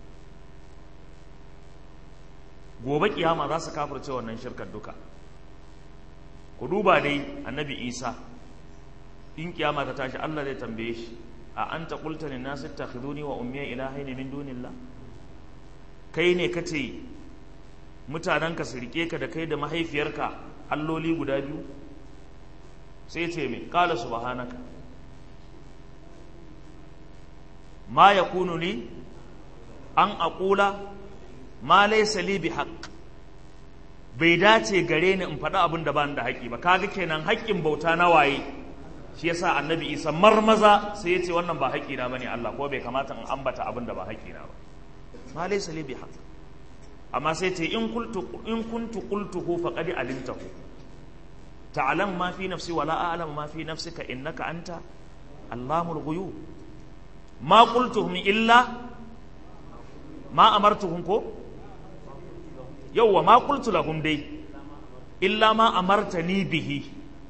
S1: gobe kiyama za su kafirce wannan shirkar duka ku duba dai annabi isa in kiyama ta tashi allah zai tambaye shi a an ta kulta ne nasu takhiduni wa ummiya ilahaini min dunillah kai ne ka ce mutanenka su rike ka da kai da mahaifiyarka alloli guda biyu sai ce mai kala subhanaka ma yakunu li an aqula ma laysa li bihaqq bai dace gare ni in faɗi abin da bani da haƙƙi ba kaga kenan haƙƙin bauta na waye shi yasa annabi isa marmaza sai ya ce wannan ba haƙƙi na bane Allah ko bai kamata in ambata abin da ba haƙƙi na ba ma laysa li bihaq amma sai ce in qultu in kuntu qultuhu faqad alimtahu ta'lam ma fi nafsi wala a'lamu ma fi nafsika innaka anta allamul ghuyub ma qultuhum illa ma amartuhum ko yauwa ma qultu lahum dai illa ma amartani bihi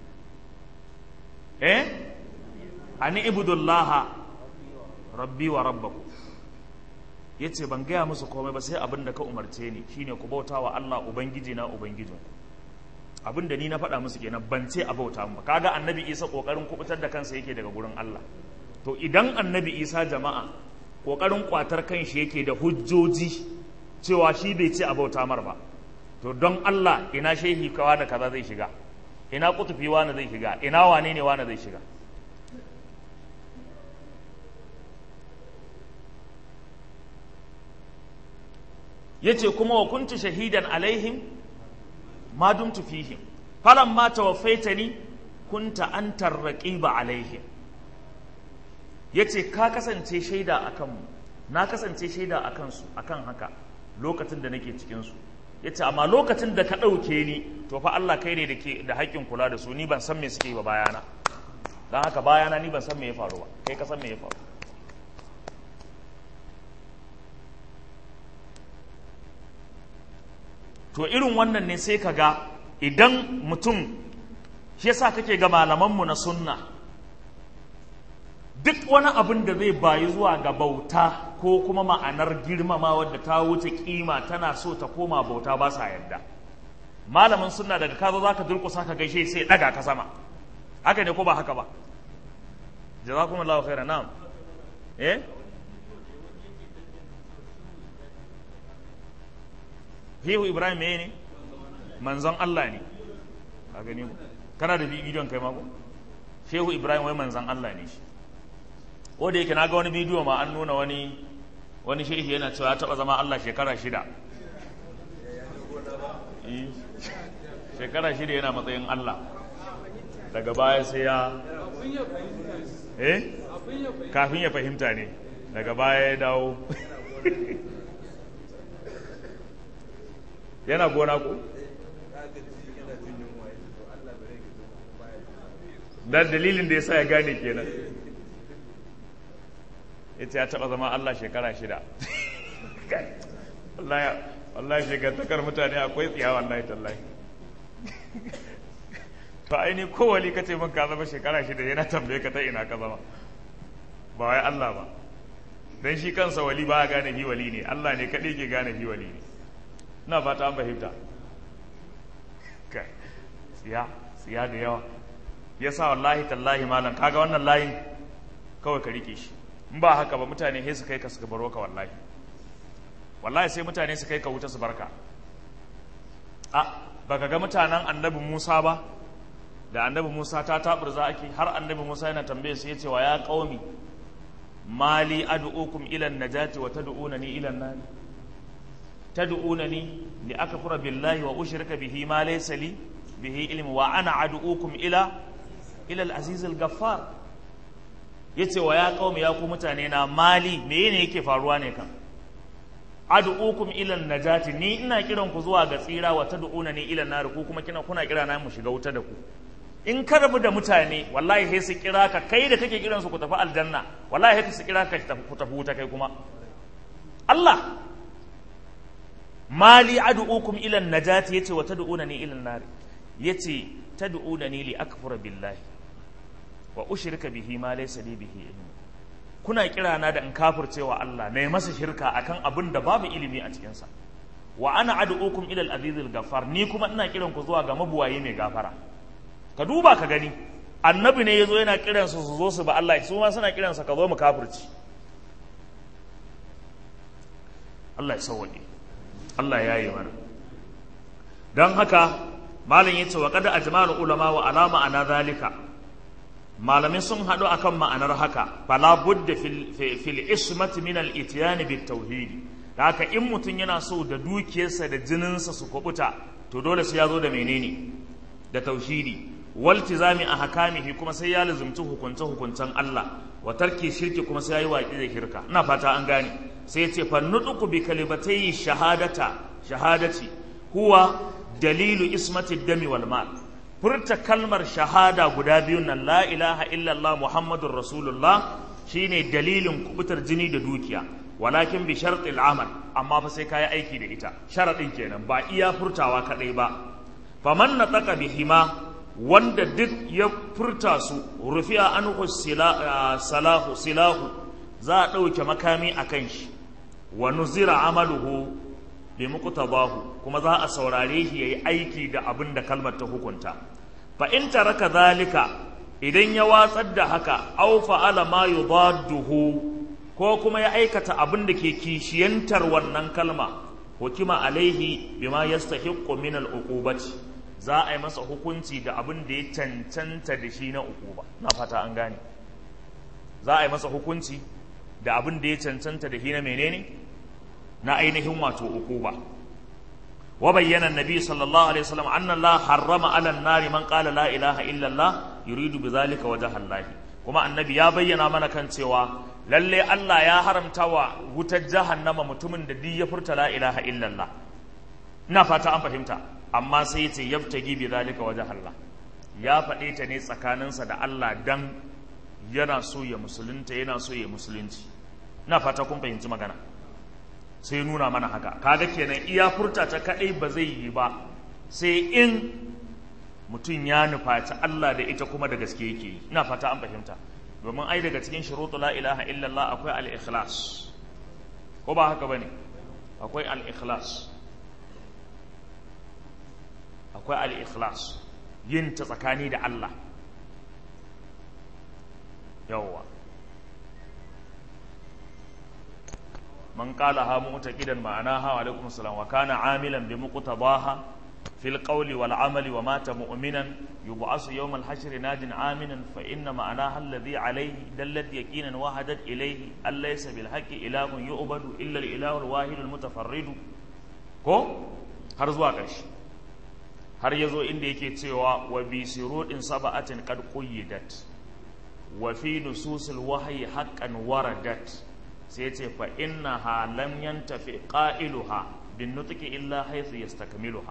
S1: eh ani ibudullaha rabbi wa rabbakum yace ban gaya musu komai ba sai abin da ka umarce ni shine ku bauta wa Allah ubangiji na ubangijin abin da ni na faɗa musu kenan ban ce a bauta mu ba kaga annabi Isa kokarin kubutar da kansa yake daga gurin Allah to idan annabi Isa jama'a kokarin kwatar kanshi yake da hujjoji cewa shi bai ce a bauta mar ba to don Allah ina shehi kawa da kaza zai shiga ina kutufi wani zai shiga ina wane ne wani zai shiga yace kuma wa kuntu shahidan alaihim ma dumtu fihim falamma tawaffaitani kunta antar raqiba alaihim yace ka kasance shaida akan mu na kasance shaida akan su akan haka lokacin da nake cikin su yace amma lokacin da ka ɗauke ni to fa Allah kai ne da ke da haƙƙin kula da su ni ban san me suke ba bayana don haka bayana ni ban san me ya faru ba kai ka san me ya faru to irin wannan ne sai ka ga idan mutum shi yasa kake ga malamanmu na sunna duk wani abin da zai bayi zuwa ga bauta ko kuma ma'anar girmama wadda ta wuce kima tana so ta koma bauta ba sa yadda malamin sunna daga ka zo zaka durkusa ka gaishe sai daga ka sama haka ne ko ba haka ba jazakumullahu khairan na'am eh Hehu Ibrahim ne manzon Allah ne ka gani kana da bidiyon kai mako Shehu Ibrahim wai manzon Allah ne shi ko da yake na ga wani bidiyo ma an nuna wani wani shehi yana cewa ya taba zama Allah shekara shida shekara shida yana matsayin Allah daga baya sai ya eh kafin ya fahimta ne daga baya ya dawo yana gona ko dan dalilin da ya sa ya gane kenan ita ya taɓa zama Allah shekara shida wallahi shekartakar mutane akwai tsiya wallahi tallahi to aini kowali ka ce min ka zama shekara shida yana tambaye ka ta ina ka zama ba wai Allah ba don shi kansa wali ba gane hi wali ne Allah ne kaɗai ke gane hi wali ne ina fata an fahimta kai tsiya tsiya da yawa yasa wallahi tallahi malam kaga wannan layin kawai ka rike shi in ba haka ba mutane sai su kai ka su baro ka wallahi wallahi sai mutane su kai ka wuta su barka a baka ga mutanen annabi Musa ba da annabi Musa ta taburza ake har annabi Musa yana tambaye su yace wa ya qaumi mali ad'ukum ila an-najati wa tad'unani ila an-nar tad'unani li akfura billahi wa ushrika bihi ma laysa li bihi ilmi wa ana ad'ukum ila ila al-aziz al-ghaffar yace wa ya qaumi ya ku mutane na mali menene yake faruwa ne kan ad'ukum ila najati ni ina kiran ku zuwa ga tsira wa tad'unani ila nar ku kuma kina kuna kira na mu shiga wuta da ku in ka rabu da mutane wallahi sai su kira ka kai da kake kiran su ku tafi aljanna wallahi sai su kira ka ku tafi wuta kai kuma Allah mali ad'ukum ila najati yace wa tad'unani ila nar yace tad'unani li akfura billahi wa ushrika bihi ma laysa li bihi ilm kuna kira na da in kafircewa Allah na masa shirka akan abin da babu ilimi a cikinsa wa ana ad'ukum ila al-azizil ghaffar ni kuma ina kiran ku zuwa ga mabuwaye mai gafara ka duba ka gani annabi ne yazo yana kiran su su zo su ba Allah su ma suna kiran sa ka zo mu kafirci Allah ya sauwaje Allah ya yi mana dan haka malam yace wa qad ajma'ul ulama wa alama ana zalika malamai sun haɗu akan ma'anar haka fala budda fil ismati min al itiyani bit tauhidi da haka in mutum yana so da dukiyarsa da jininsa su kubuta to dole sai ya zo da menene da tauhidi wal tizami a hakamihi kuma sai ya lazumci hukunce hukuncen Allah wa tarki shirki kuma sai ya yi waƙi da shirka ina fata an gane sai ya ce fa nutuku bi kalimatai shahadata shahadati huwa dalilu ismati dami wal mal furta kalmar shahada guda biyun nan la ilaha illallah muhammadun rasulullah shine dalilin kubutar jini da dukiya walakin bi shartil amal amma fa sai kayi aiki da ita sharadin kenan ba iya furtawa kadai ba faman nataka bihima wanda duk ya furta su rufi'a anhu salahu silahu za a ɗauke makami a kan shi wa nuzira amaluhu bi muqtadahu kuma za a saurare shi yayi aiki da abin da kalmar ta hukunta fa in taraka zalika idan ya watsar da haka aw fa'ala ma yudadduhu ko kuma ya aikata abin da ke kishiyantar wannan kalma hukima alaihi bima yastahiqqu min al-uqubati za a yi masa hukunci da abin da ya cancanta da shi na uquba na fata an gane za a yi masa hukunci da abin da ya cancanta da shi na menene na ainihin wato ukuba wa bayyana annabi sallallahu alaihi wasallam anna Allah harrama ala an-nar man qala la ilaha illa Allah yuridu bidhalika wajha Allah kuma annabi ya bayyana mana kan cewa lalle Allah ya haramta wa wutar jahannama mutumin da duk ya furta la ilaha illa Allah ina fata an fahimta amma sai ya ce yabtagi bidhalika wajha Allah ya faɗe ta ne tsakaninsa da Allah dan yana so ya musulunta yana so ya musulunci ina fata kun fahimci magana sai nuna mana haka kaga kenan iya furta ta kadai ba zai yi ba sai in mutum ya nufaci Allah da ita kuma da gaske yake yi ina fata an fahimta domin ai daga cikin shurutu la ilaha illallah akwai al-ikhlas ko ba haka bane akwai al-ikhlas akwai al-ikhlas yin ta tsakani da Allah yawwa man qala ha mu'taqidan ma'anaha wa alaikum assalam wa kana amilan bi muqtadaha fil qawli wal amali wa mata mu'minan yub'asu yawm al hashr najin aminan fa inna ma'anaha alladhi alayhi dallat yaqinan wahadat ilayhi an laysa bil haqqi ilahun yu'badu illa al ilahu al wahid al mutafarrid ko har zuwa ƙarshe har yazo inda yake cewa wa bi sirudin sab'atin qad quyyidat wa fi nususil wahyi haqqan waradat sai ce fa inna ha lam yantafi qailuha bin nutqi illa haythu yastakmiluha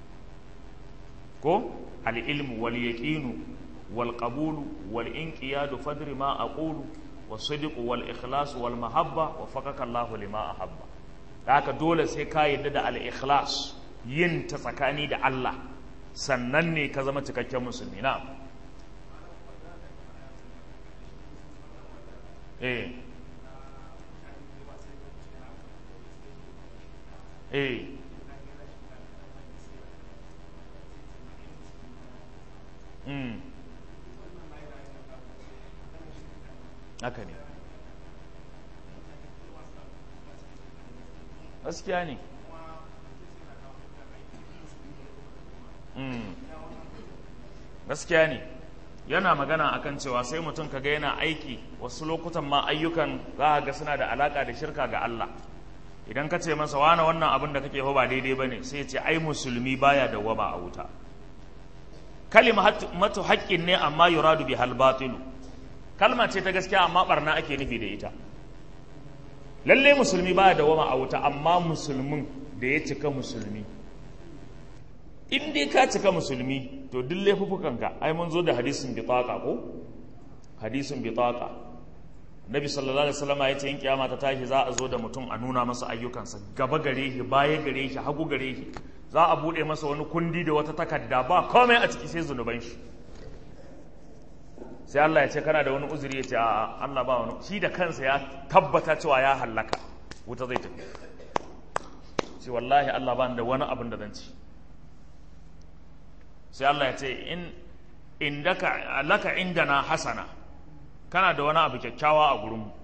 S1: ko al ilmu wal yaqinu wal qabulu wal inqiyadu fadri ma aqulu was sidqu wal ikhlas wal mahabba wa faqaka Allah lima ahabba haka dole sai ka yadda da al ikhlas yin ta tsakani da Allah sannan ne ka zama cikakken musulmi na eh eh mm haka ne gaskiya ne mm gaskiya ne yana magana akan cewa sai mutum kaga yana aiki wasu lokutan ma ayyukan za ga suna da alaka da shirka ga Allah idan ka ce masa wane wannan abin da kake fa ba daidai bane sai ya ce ai musulmi baya dawwama a wuta kalimatu haqqin ne amma yuradu bi hal batilu kalma ce ta gaskiya amma barna ake nufi da ita lalle musulmi baya dawwama a wuta amma musulmin da ya cika musulmi in dai ka cika musulmi to duk laifuffukanka ai mun zo da hadisin bitaka ko hadisin bitaka nabi sallallahu alaihi wasallam ya ce in kiyama ta tashi za a zo da mutum a nuna masa ayyukansa gaba gare shi baya gare shi hagu gare shi za a bude masa wani kundi da wata takarda ba komai a ciki sai zunuban shi sai Allah ya ce kana da wani uzuri ya ce a Allah ba wani shi da kansa ya tabbata cewa ya hallaka wuta zai tafi ce wallahi Allah ba da wani abin da zan ci sai Allah ya ce in indaka laka indana hasana kana da wani abu kyakkyawa a gurinmu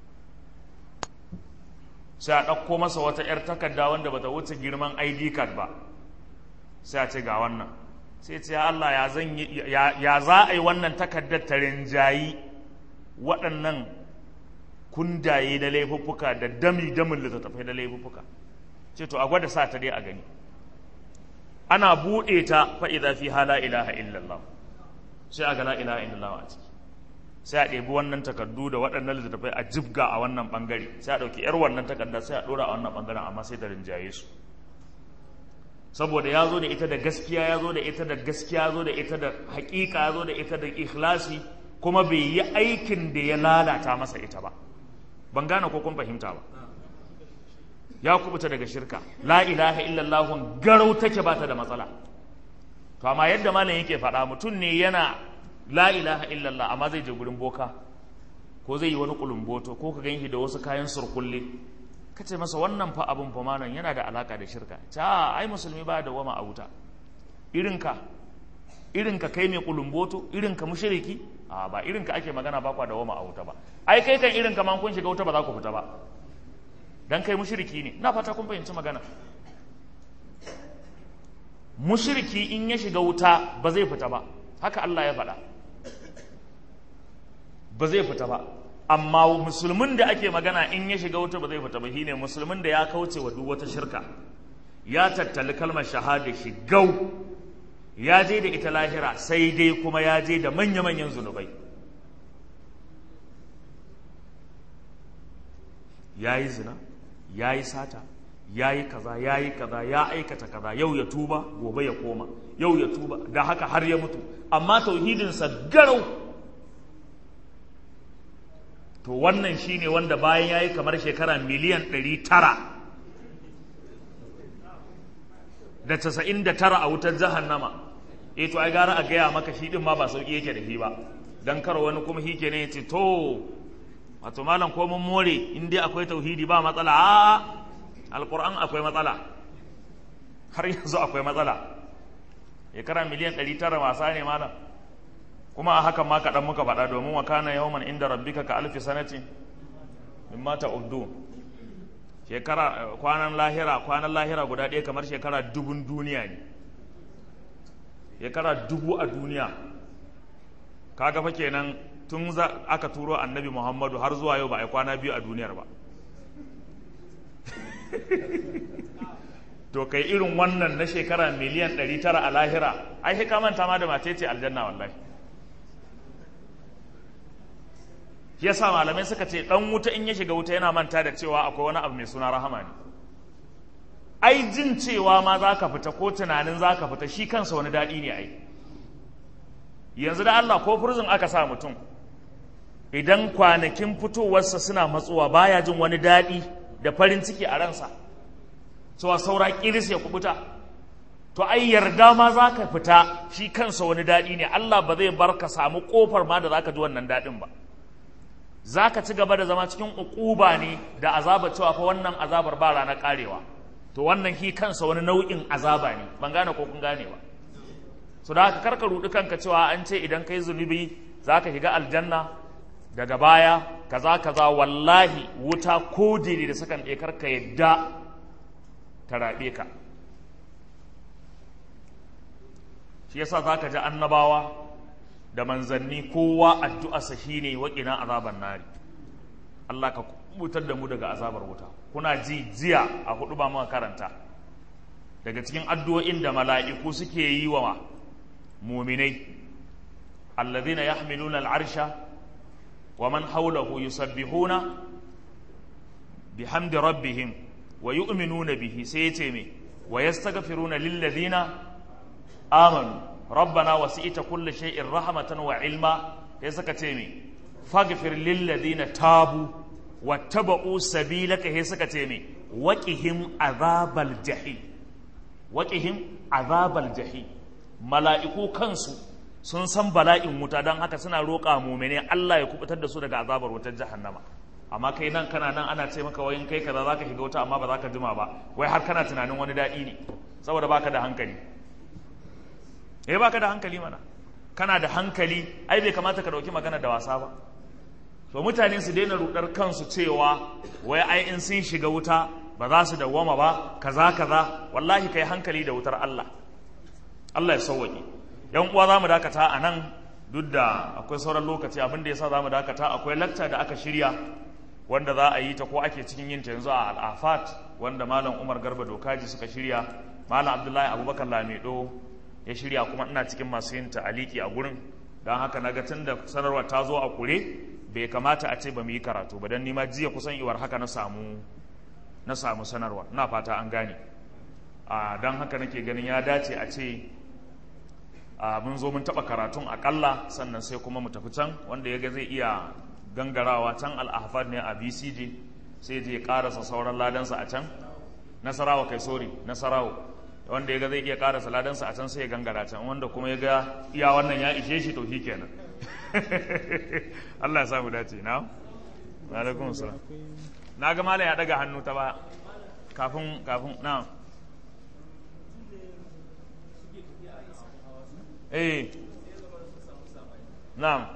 S1: sai a ɗauko masa wata 'yar takarda wanda bata wuce girman id card ba sai a ce ga wannan sai ce ya Allah ya za a yi wannan takardar ta rinjayi waɗannan kundaye da laifuffuka da dami damin littattafai da laifuffuka ce to a gwada sa ta dai a gani ana buɗe ta fa'iza fi hala ilaha illallah sai a ga la ilaha illallah a ciki sai a ɗebi wannan takardu da waɗannan littattafai a jibga a wannan ɓangare sai a ɗauki ‘yar wannan takarda sai a ɗora a wannan ɓangaren amma sai ta rinjaye su saboda ya zo da ita da gaskiya ya zo da ita da gaskiya ya zo da ita da haƙiƙa ya zo da ita da ikhlasi kuma bai yi aikin da ya lalata masa ita ba ban gane ko kun fahimta ba ya kubuta daga shirka la ilaha illallah garau take ba ta da matsala to amma yadda malam yake faɗa mutum ne yana la ilaha illallah amma zai je gurin boka ko zai yi wani kulumboto ko ka ganshi da wasu kayan surkulle ka ce masa wannan fa abin fa malam yana da alaka da shirka ta ai musulmi ba da wama a wuta irinka irinka kai mai kulumboto irinka mushriki a ba irinka ake magana ba kwa da wama a wuta ba ai kai kan irinka man kun shiga wuta ba za ku fita ba dan kai mushriki ne na fata kun fahimci magana mushriki in ya shiga wuta ba zai fita ba haka Allah ya faɗa ba zai fita ba amma musulmin da ake magana in ya shiga wuta ba zai fita ba shine musulmin da ya kauce wa duk wata shirka ya tattali kalmar shahada shi gau ya je da ita lahira sai dai kuma ya je da manya-manyan zunubai ya yi zina ya yi sata ya yi kaza ya yi kaza ya aikata kaza yau ya tuba gobe ya koma yau ya tuba da haka har ya mutu amma tauhidinsa garau to wannan shine wanda bayan ya yi kamar shekara miliyan ɗari tara da casa'in da tara a wutar jahannama e to ai gara a gaya maka shi ɗin ma ba sauƙi yake da shi ba don kar wani kuma shi ne ya ce to wato malam ko mun more in dai akwai tauhidi ba matsala a alƙur'an akwai matsala har yanzu akwai matsala shekara miliyan ɗari tara wasa ne malam kuma a hakan ma kaɗan muka faɗa domin wa kana yawman inda rabbika ka alfi sanati min mata uddu shekara kwanan lahira kwanan lahira guda ɗaya kamar shekara dubun duniya ne shekara dubu a duniya kaga fa kenan tun za aka turo annabi muhammadu har zuwa yau ba a yi kwana biyu a duniyar ba to kai irin wannan na shekara miliyan 900 a lahira ai sai ka manta ma da mace ce aljanna wallahi yasa malamai suka ce dan wuta in ya shiga wuta yana manta da cewa akwai wani abu mai suna rahama ne ai jin cewa ma za ka fita ko tunanin za ka fita shi kansa wani daɗi ne ai yanzu da Allah ko furzin aka sa mutum idan kwanakin fitowarsa suna matsuwa baya jin wani daɗi da farin ciki a ransa cewa saura kiris ya kubuta to ai yarda ma za ka fita shi kansa wani daɗi ne Allah ba zai bar ka samu ƙofar ma da za ka ji wannan daɗin ba za ka ci gaba da zama cikin uquba ne da azaba cewa fa wannan azabar ba ranar karewa to wannan shi kansa wani nau'in azaba ne ban gane ko kun gane ba so da haka karka rudi kanka cewa an ce idan kai zunubi za ka shiga aljanna daga baya kaza kaza wallahi wuta ko diri da sakan ɗaya karka yadda ta raɓe ka shi yasa za ka ji annabawa da manzanni kowa addu'arsa shi ne waƙina azabar nari Allah ka kubutar da mu daga azabar wuta kuna ji jiya a hudu ba muka karanta daga cikin addu'o'in da mala'iku suke yi wa muminai allazina yahmiluna al'arsha wa man hawlahu yusabbihuna bihamdi rabbihim wa yu'minuna bihi sai yace me wa yastaghfiruna lillazina amanu rabbana wasi'ita kulli shay'in rahmatan wa ilma sai suka ce me faghfir lil ladina tabu wattaba'u sabilaka sai suka ce me waqihim azabal jahim waqihim azabal jahim mala'iku kansu sun san bala'in wuta don haka suna roƙa mumene Allah ya kubutar da su daga azabar wutar jahannama amma kai nan kana nan ana ce maka wayin kai kaza zaka shiga wuta amma ba za ka jima ba wai har kana tunanin wani daɗi ne saboda baka da hankali eh baka da hankali mana kana da hankali ai bai kamata ka dauki magana da wasa ba to mutane su daina rudar kansu cewa wai ai in sun shiga wuta ba za su dawwama ba kaza kaza wallahi kai hankali da wutar Allah Allah ya sauwaƙe yan uwa za mu dakata a nan duk da akwai sauran lokaci abin da ya sa za mu dakata akwai lakta da aka shirya wanda za a yi ta ko ake cikin yin ta yanzu a al'afat wanda malam umar garba dokaji suka shirya malam abdullahi abubakar lamido ya shirya kuma ina cikin masu yin ta'aliki a gurin don haka na ga tun da sanarwar ta zo a kure bai kamata a ce ba mu yi karatu ba don nima jiya kusan iwar haka na samu na samu sanarwa na fata an gane a don haka nake ganin ya dace a ce mun zo mun taɓa karatun akalla sannan sai kuma mu tafi can wanda ya ga zai iya gangarawa can al'ahfad ne a bcg sai je karasa sauran ladansa a can nasarawa kai sori nasarawa wanda ya ga zai iya karasa ladansa a can sai ya gangara can wanda kuma ya ga iya wannan ya ishe shi to kenan Allah ya samu dace na alaikum salam na ga mala ya daga hannu ta ba kafin kafin na eh na'am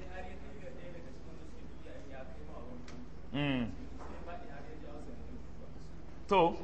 S1: mm to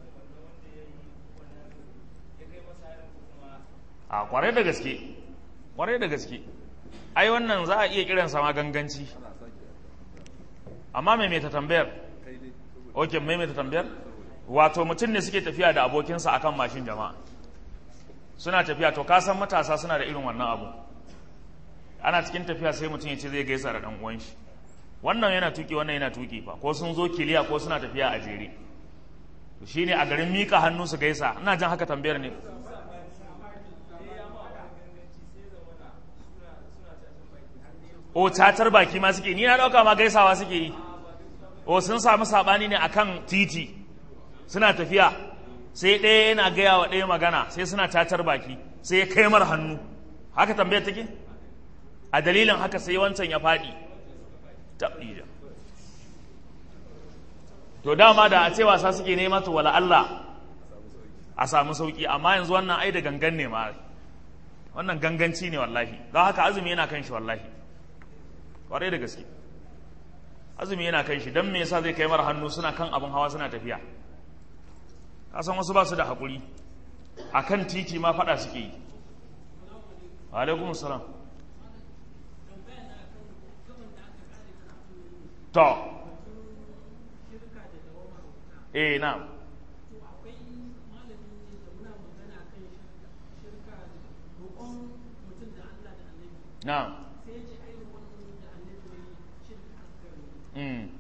S1: a kwarai da gaske ƙwarai da gaske ai wannan za a iya kiransa ma ganganci amma mai mai ta tambayar ok mai mai ta tambayar wato mutum ne suke tafiya da abokinsa akan mashin jama'a suna tafiya to ka san matasa suna da irin wannan abu ana cikin tafiya sai mutum ya ce zai gaisa da ɗan uwan shi wannan yana tuki wannan yana tuki fa ko sun zo kiliya ko suna tafiya a jere to shine a garin mika hannu su gaisa ina jan haka tambayar ne o cacar baki ma suke ni na dauka ma gaisawa suke yi o sun samu sabani ne akan titi suna tafiya sai ɗaya yana gaya wa ɗaya magana sai suna cacar baki sai ya kai mar hannu haka tambayar take a dalilin haka sai wancan ya faɗi taɓija to dama da a ce wasa suke nema to wala Allah a samu sauki amma yanzu wannan ai da gangan ne ma wannan ganganci ne wallahi don haka azumi yana kan shi wallahi kwarai da gaske azumi yana kan shi don me yasa zai kai mara hannu suna kan abin hawa suna tafiya kasan wasu ba su da haƙuri a kan titi ma faɗa suke yi alaikum salam to eh na na mm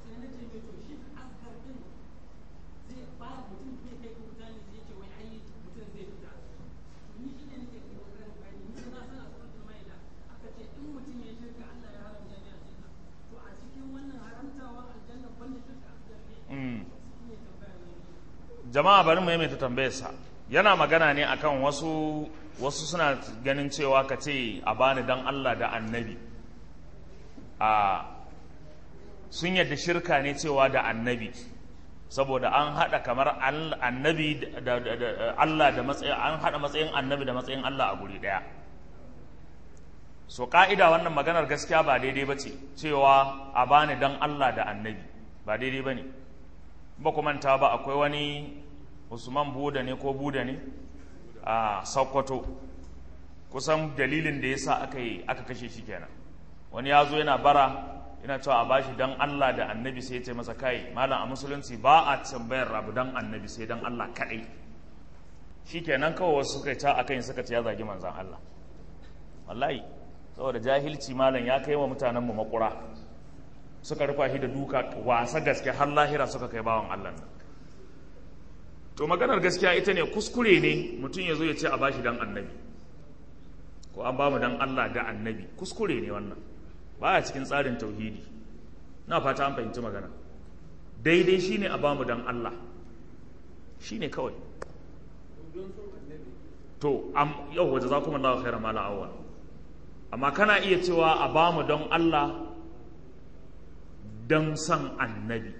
S1: jama'a bari mu maimaita tambayarsa yana magana ne akan wasu wasu suna ganin cewa ka ce a bani dan Allah da annabi a sun yadda shirka ne cewa da annabi saboda an haɗa kamar annabi da Allah da matsayin an haɗa matsayin annabi da matsayin Allah a guri ɗaya so ka'ida wannan maganar gaskiya ba daidai ba ce cewa a bani dan Allah da annabi ba daidai ba ne ba ku manta ba akwai wani usman buda ne ko buda ne a sokoto kusan dalilin da ya sa aka yi aka kashe shi kenan wani ya zo yana bara yana cewa a bashi dan Allah da annabi sai ya ce masa kai malam a musulunci ba a tambayar abu dan annabi sai dan Allah kaɗai shi kenan kawai wasu suka ta akan suka ce ya zagi manzan Allah wallahi saboda jahilci malam ya kai wa mutanen mu makura suka rufa shi da duka wasa gaske har lahira suka kai bawan Allah nan to maganar gaskiya ita ne kuskure ne mutum ya zo ya ce a bashi dan annabi ko an bamu dan Allah da annabi kuskure ne wannan baya cikin tsarin tauhidi na fata an fahimci magana daidai shine a bamu dan Allah shine kawai to am yau waje za kuma Allah khairan mala awwal amma kana iya cewa a bamu don Allah don san annabi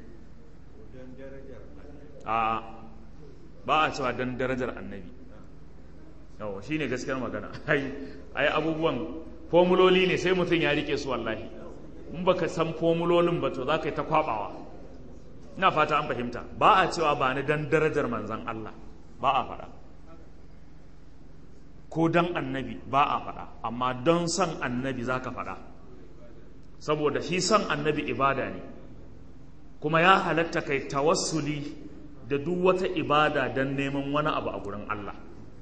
S1: a ba a cewa don darajar annabi yawa shi ne gaskiyar magana ai ai abubuwan formuloli ne sai mutum ya rike su wallahi in baka san formulolin ba to za ka yi ta kwabawa ina fata an fahimta ba a cewa ba ni don darajar manzan Allah ba a faɗa ko don annabi ba a faɗa amma don san annabi za ka faɗa saboda shi san annabi ibada ne kuma ya halatta kai tawassuli da duk wata ibada don neman wani abu a gurin Allah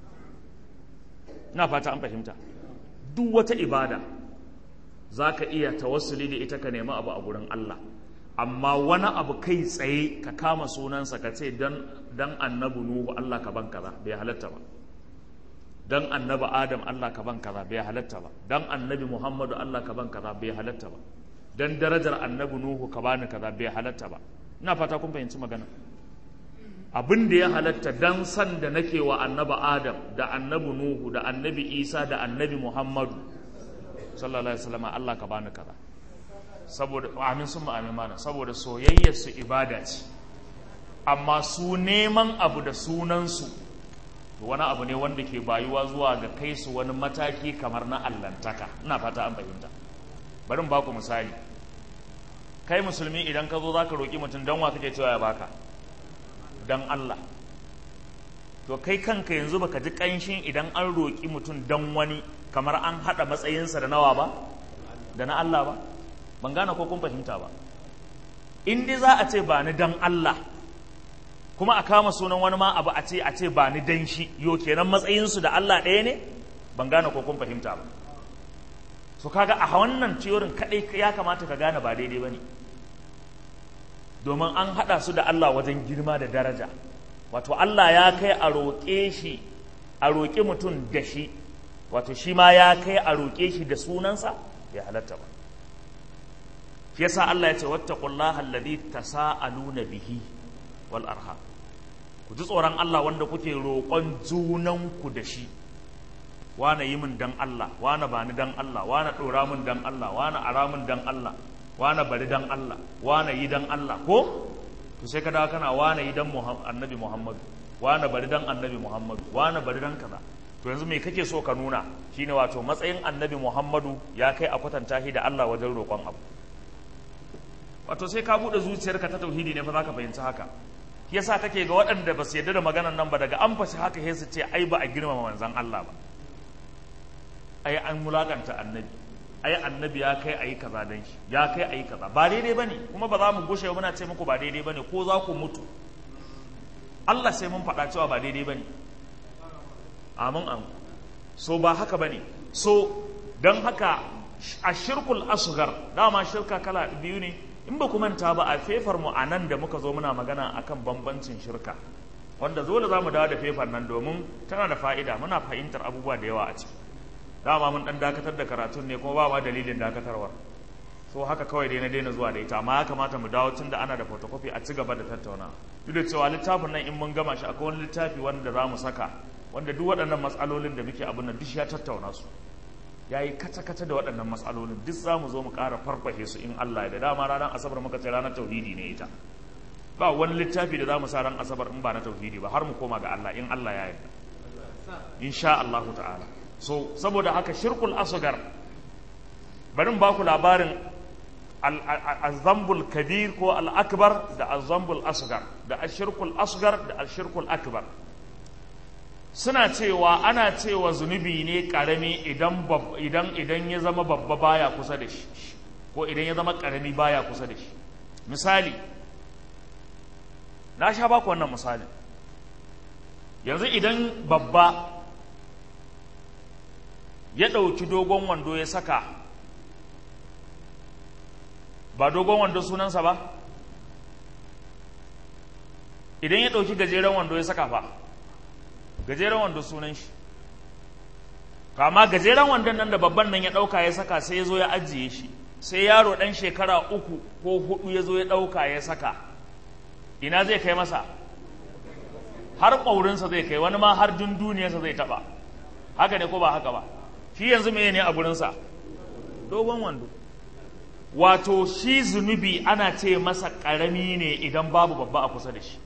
S1: na fata an fahimta duk wata ibada za ka iya tawassuli da ita ka nemi abu a gurin Allah amma wani abu kai tsaye ka kama sunansa ka ce dan annabi nuhu Allah ka ban kaza bai halatta ba dan annabi adam Allah ka ban kaza bai halatta ba dan annabi muhammadu Allah ka ban kaza bai halatta ba dan darajar annabi nuhu ka bani kaza bai halatta ba ina fata kun fahimci magana abin da ya halatta dan san da nake wa annabi adam da annabi nuhu da annabi isa da annabi muhammadu sallallahu alaihi wasallam Allah ka bani kaza saboda amin sun amin mana saboda soyayyar su ibada ce amma su neman abu da sunansu wani abu ne wanda ke bayuwa zuwa ga kai su wani mataki kamar na allantaka ina fata an fahimta bari mu baku misali kai musulmi idan ka zo zaka roki mutum dan wa kake cewa ya baka dan Allah to kai kanka yanzu baka ji kanshin idan an roki mutum dan wani kamar an haɗa matsayinsa da nawa ba da na Allah ba ban gane ko kun fahimta ba in dai za a ce ba ni dan Allah kuma a kama sunan wani ma abu a ce a ce ba ni dan shi yo kenan matsayinsu da Allah ɗaya ne ban gane ko kun fahimta ba so kaga a wannan ciyorin kadai ya kamata ka gane ba daidai bane domin an hada su da Allah wajen girma da daraja wato Allah ya kai a roƙe shi a roƙi mutum da shi wato shi ma ya kai a roƙe shi da sunansa ya halatta ba shi yasa Allah ya ce wattaqullaha alladhi tasaaluna bihi wal arham ku ji tsoron Allah wanda kuke roƙon junanku da shi wane yi min dan Allah wane ba ni dan Allah wane ɗora min dan Allah wane ara min dan Allah wane bari dan Allah wane yi dan Allah ko to sai ka dawo kana wane yi dan annabi Muhammadu wane bari dan annabi Muhammadu wane bari dan kaza to yanzu me kake so ka nuna shine wato matsayin annabi Muhammadu ya kai a kwatanta shi da Allah wajen roƙon abu wato sai ka buɗe zuciyarka ta tauhidi ne fa za ka fahimci haka yasa kake ga waɗanda ba su yarda da maganar nan ba daga an fashi haka sai su ce ai ba a girmama manzon Allah ba ai an mulakanta annabi ai annabi ya kai ayi kaza dan shi ya kai ayi kaza ba daidai bane kuma ba za mu gushe muna ce muku ba daidai bane ko za ku mutu Allah sai mun faɗa cewa ba daidai bane amin amin so ba haka bane so don haka a shirkul asghar dama shirka kala biyu ne in ba ku manta ba a fefar mu a nan da muka zo muna magana akan bambancin shirka wanda dole za mu dawo da fefar nan domin tana da fa'ida muna fahimtar abubuwa da yawa a ciki dama mun dan dakatar da karatun ne kuma ba ma dalilin dakatarwar so haka kawai dai na daina zuwa da ita amma ya kamata mu dawo tun da ana da photocopy a ci gaba da tattauna duk da cewa littafin nan in mun gama shi akwai wani littafi wanda za mu saka wanda duk waɗannan matsalolin da muke abin nan duk ya tattauna su ya yi kata-kata da waɗannan matsalolin duk za mu zo mu ƙara farfashe su in Allah ya da dama ranar asabar muka ce ranar tauhidi ne ita ba wani littafi da za mu sa ran asabar in ba na tauhidi ba har mu koma ga Allah in Allah ya yarda insha Allah ta'ala so saboda haka shirkul asgar bari ba ku labarin azambul kabir ko al-akbar da azambul asgar da ashirkul asgar da ashirkul akbar suna cewa ana cewa zunubi ne karami idan idan idan ya zama babba baya kusa da shi ko idan ya zama karami baya kusa da shi misali na sha baku wannan misalin yanzu idan babba ya ɗauki dogon wando ya saka ba dogon wando sunansa ba idan ya ɗauki gajeren wando ya saka fa gajeren wando sunan shi kama gajeren wandon nan da babban nan ya ɗauka ya saka sai ya zo ya ajiye shi sai yaro ɗan shekara uku ko hudu ya zo ya ɗauka ya saka ina zai kai masa har ƙaurinsa zai kai wani ma har dunduniyarsa zai taɓa haka ne ko ba haka ba shi yanzu me ne a gurinsa dogon wando wato shi zunubi ana ce masa ƙarami ne idan babu babba a kusa da shi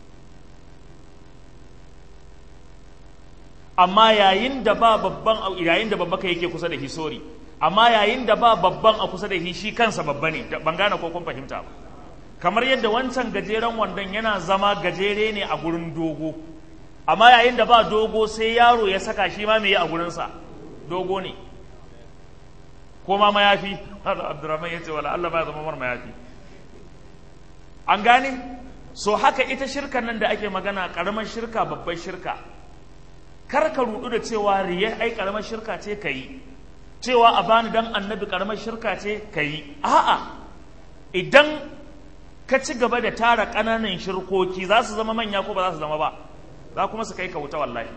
S1: amma yayin da ba babban yayin da babba ka yake kusa da shi sori amma yayin da ba babban a kusa da shi shi kansa babba ne ban gane ko kun fahimta ba kamar yadda wancan gajeren wandon yana zama gajere ne a gurin dogo amma yayin da ba dogo sai yaro ya saka shi ma me a gurinsa dogo ne ko ma mayafi abdurrahman ya ce wala Allah ba zama mar mayafi an gane so haka ita shirkan nan da ake magana karamar shirka babbar shirka kar ka rudu da cewa riya ai karamar shirka ce ka yi cewa a bani dan annabi karamar shirka ce ka yi a'a idan ka ci gaba da tara ƙananan shirkoki za su zama manya ko ba za su zama ba za kuma su kai ka wuta wallahi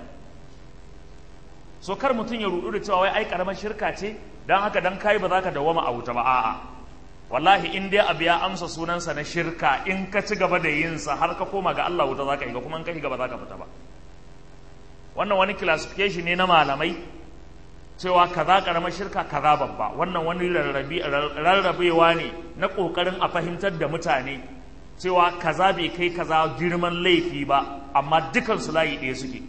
S1: so kar mutum ya rudu da cewa wai ai karamar shirka ce dan haka dan kai ba za ka dawama a wuta ba a'a wallahi in dai abu ya amsa sunansa na shirka in ka ci gaba da yin sa har ka koma ga Allah wuta za ka yi kuma in ka shiga ba za ka fita ba wannan wani classification ne na malamai cewa kaza karamar shirka kaza babba wannan wani rarrabewa ne na kokarin a fahimtar da mutane cewa kaza bai kai kaza girman laifi ba amma dukansu layi ɗaya suke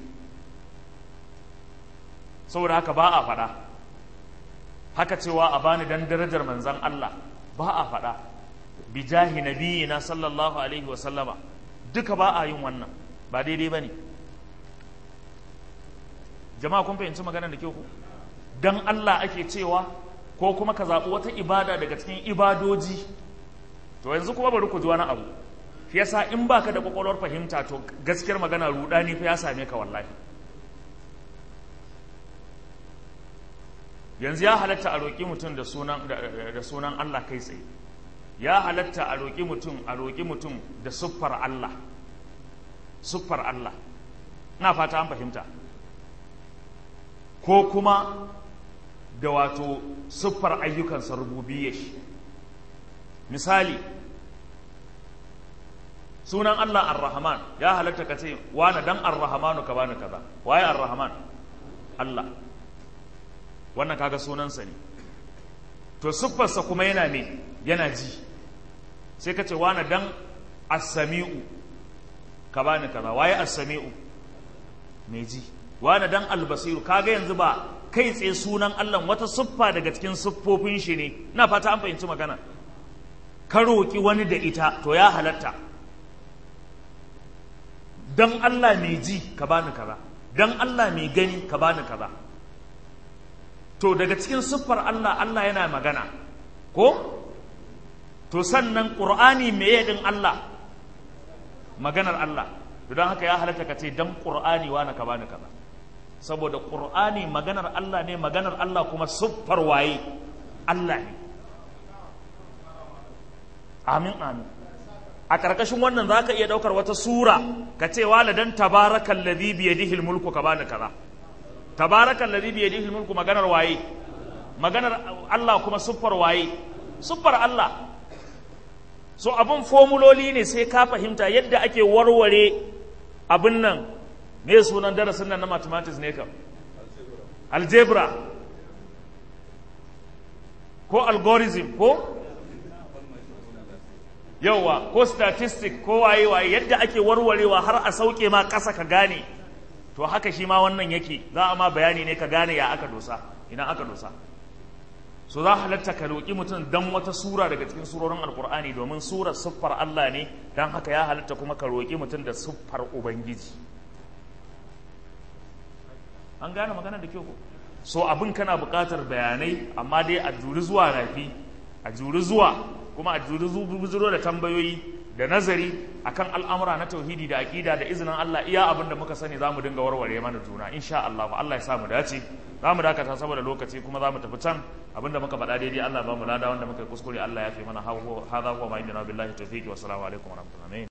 S1: saboda haka ba a faɗa haka cewa a bani dan darajar manzan Allah ba a faɗa bijahi nabiyina sallallahu alaihi wa sallama duka ba a yin wannan ba daidai ba ne jama'a kun fahimci maganar da ke ku dan Allah ake cewa ko kuma ka zaɓi wata ibada daga cikin ibadoji to yanzu kuma bari ku ji wani abu shi yasa in baka da kwakwalwar fahimta to gaskiyar magana rudani fa ya same ka wallahi yanzu ya halatta a roƙi mutum da sunan da sunan Allah kai tsaye ya halatta a roƙi mutum a roƙi mutum da siffar Allah siffar Allah ina fata an fahimta ko kuma da wato siffar ayyukansa rububiyya shi misali sunan Allah ar-Rahman ya halatta ka ce wani dan ar-Rahmanu ka bani kaza waye ar-Rahman Allah wannan kaga sunansa ne to siffarsa kuma yana me yana ji sai ka ce wani dan as-Sami'u ka bani kaza waye as-Sami'u mai ji wani dan al-Basiru kaga yanzu ba kai tsaye sunan Allah wata siffa daga cikin siffofin shi ne na fata an fahimci magana ka roƙi wani da ita to ya halatta don Allah mai ji ka bani kaza don Allah mai gani ka bani kaza to daga cikin siffar Allah Allah yana magana ko to sannan ƙur'ani meye din Allah maganar Allah to don haka ya halatta ka ce don ƙur'ani wani ka bani kaza saboda ƙur'ani maganar Allah ne maganar Allah kuma siffar waye Allah ne amin amin a ƙarƙashin wannan za ka iya ɗaukar wata sura ka ce waladan tabarakan ladhi bi yadihi mulku ka bani kaza tabarakan ladhi bi yadihi mulku maganar waye maganar Allah kuma siffar waye siffar Allah so abin formuloli ne sai ka fahimta yadda ake warware abin nan me sunan darasin nan na mathematics ne kam algebra ko algorithm ko yauwa ko statistic ko waye waye yadda ake warwarewa har a sauke ma ƙasa ka gane to haka shi ma wannan yake za a ma bayani ne ka gane ya aka dosa ina aka dosa so za halatta ka roƙi mutum dan wata sura daga cikin surorin alkur'ani domin surar siffar Allah ne dan haka ya halatta kuma ka roƙi mutum da siffar ubangiji an gane magana da kyau ko so abin kana buƙatar bayanai amma dai a juri zuwa rafi a juri zuwa kuma a juri zuro da tambayoyi da nazari akan al'amura na tauhidi da aƙida da izinin Allah iya abin da muka sani zamu dinga warware mana juna insha Allah Allah ya sa mu dace zamu dakata saboda lokaci kuma zamu tafi can abinda muka faɗa daidai Allah ba mu lada wanda muka kuskure Allah ya fi mana hadha huwa ma indana billahi tawfiqi wa assalamu alaikum wa rahmatullahi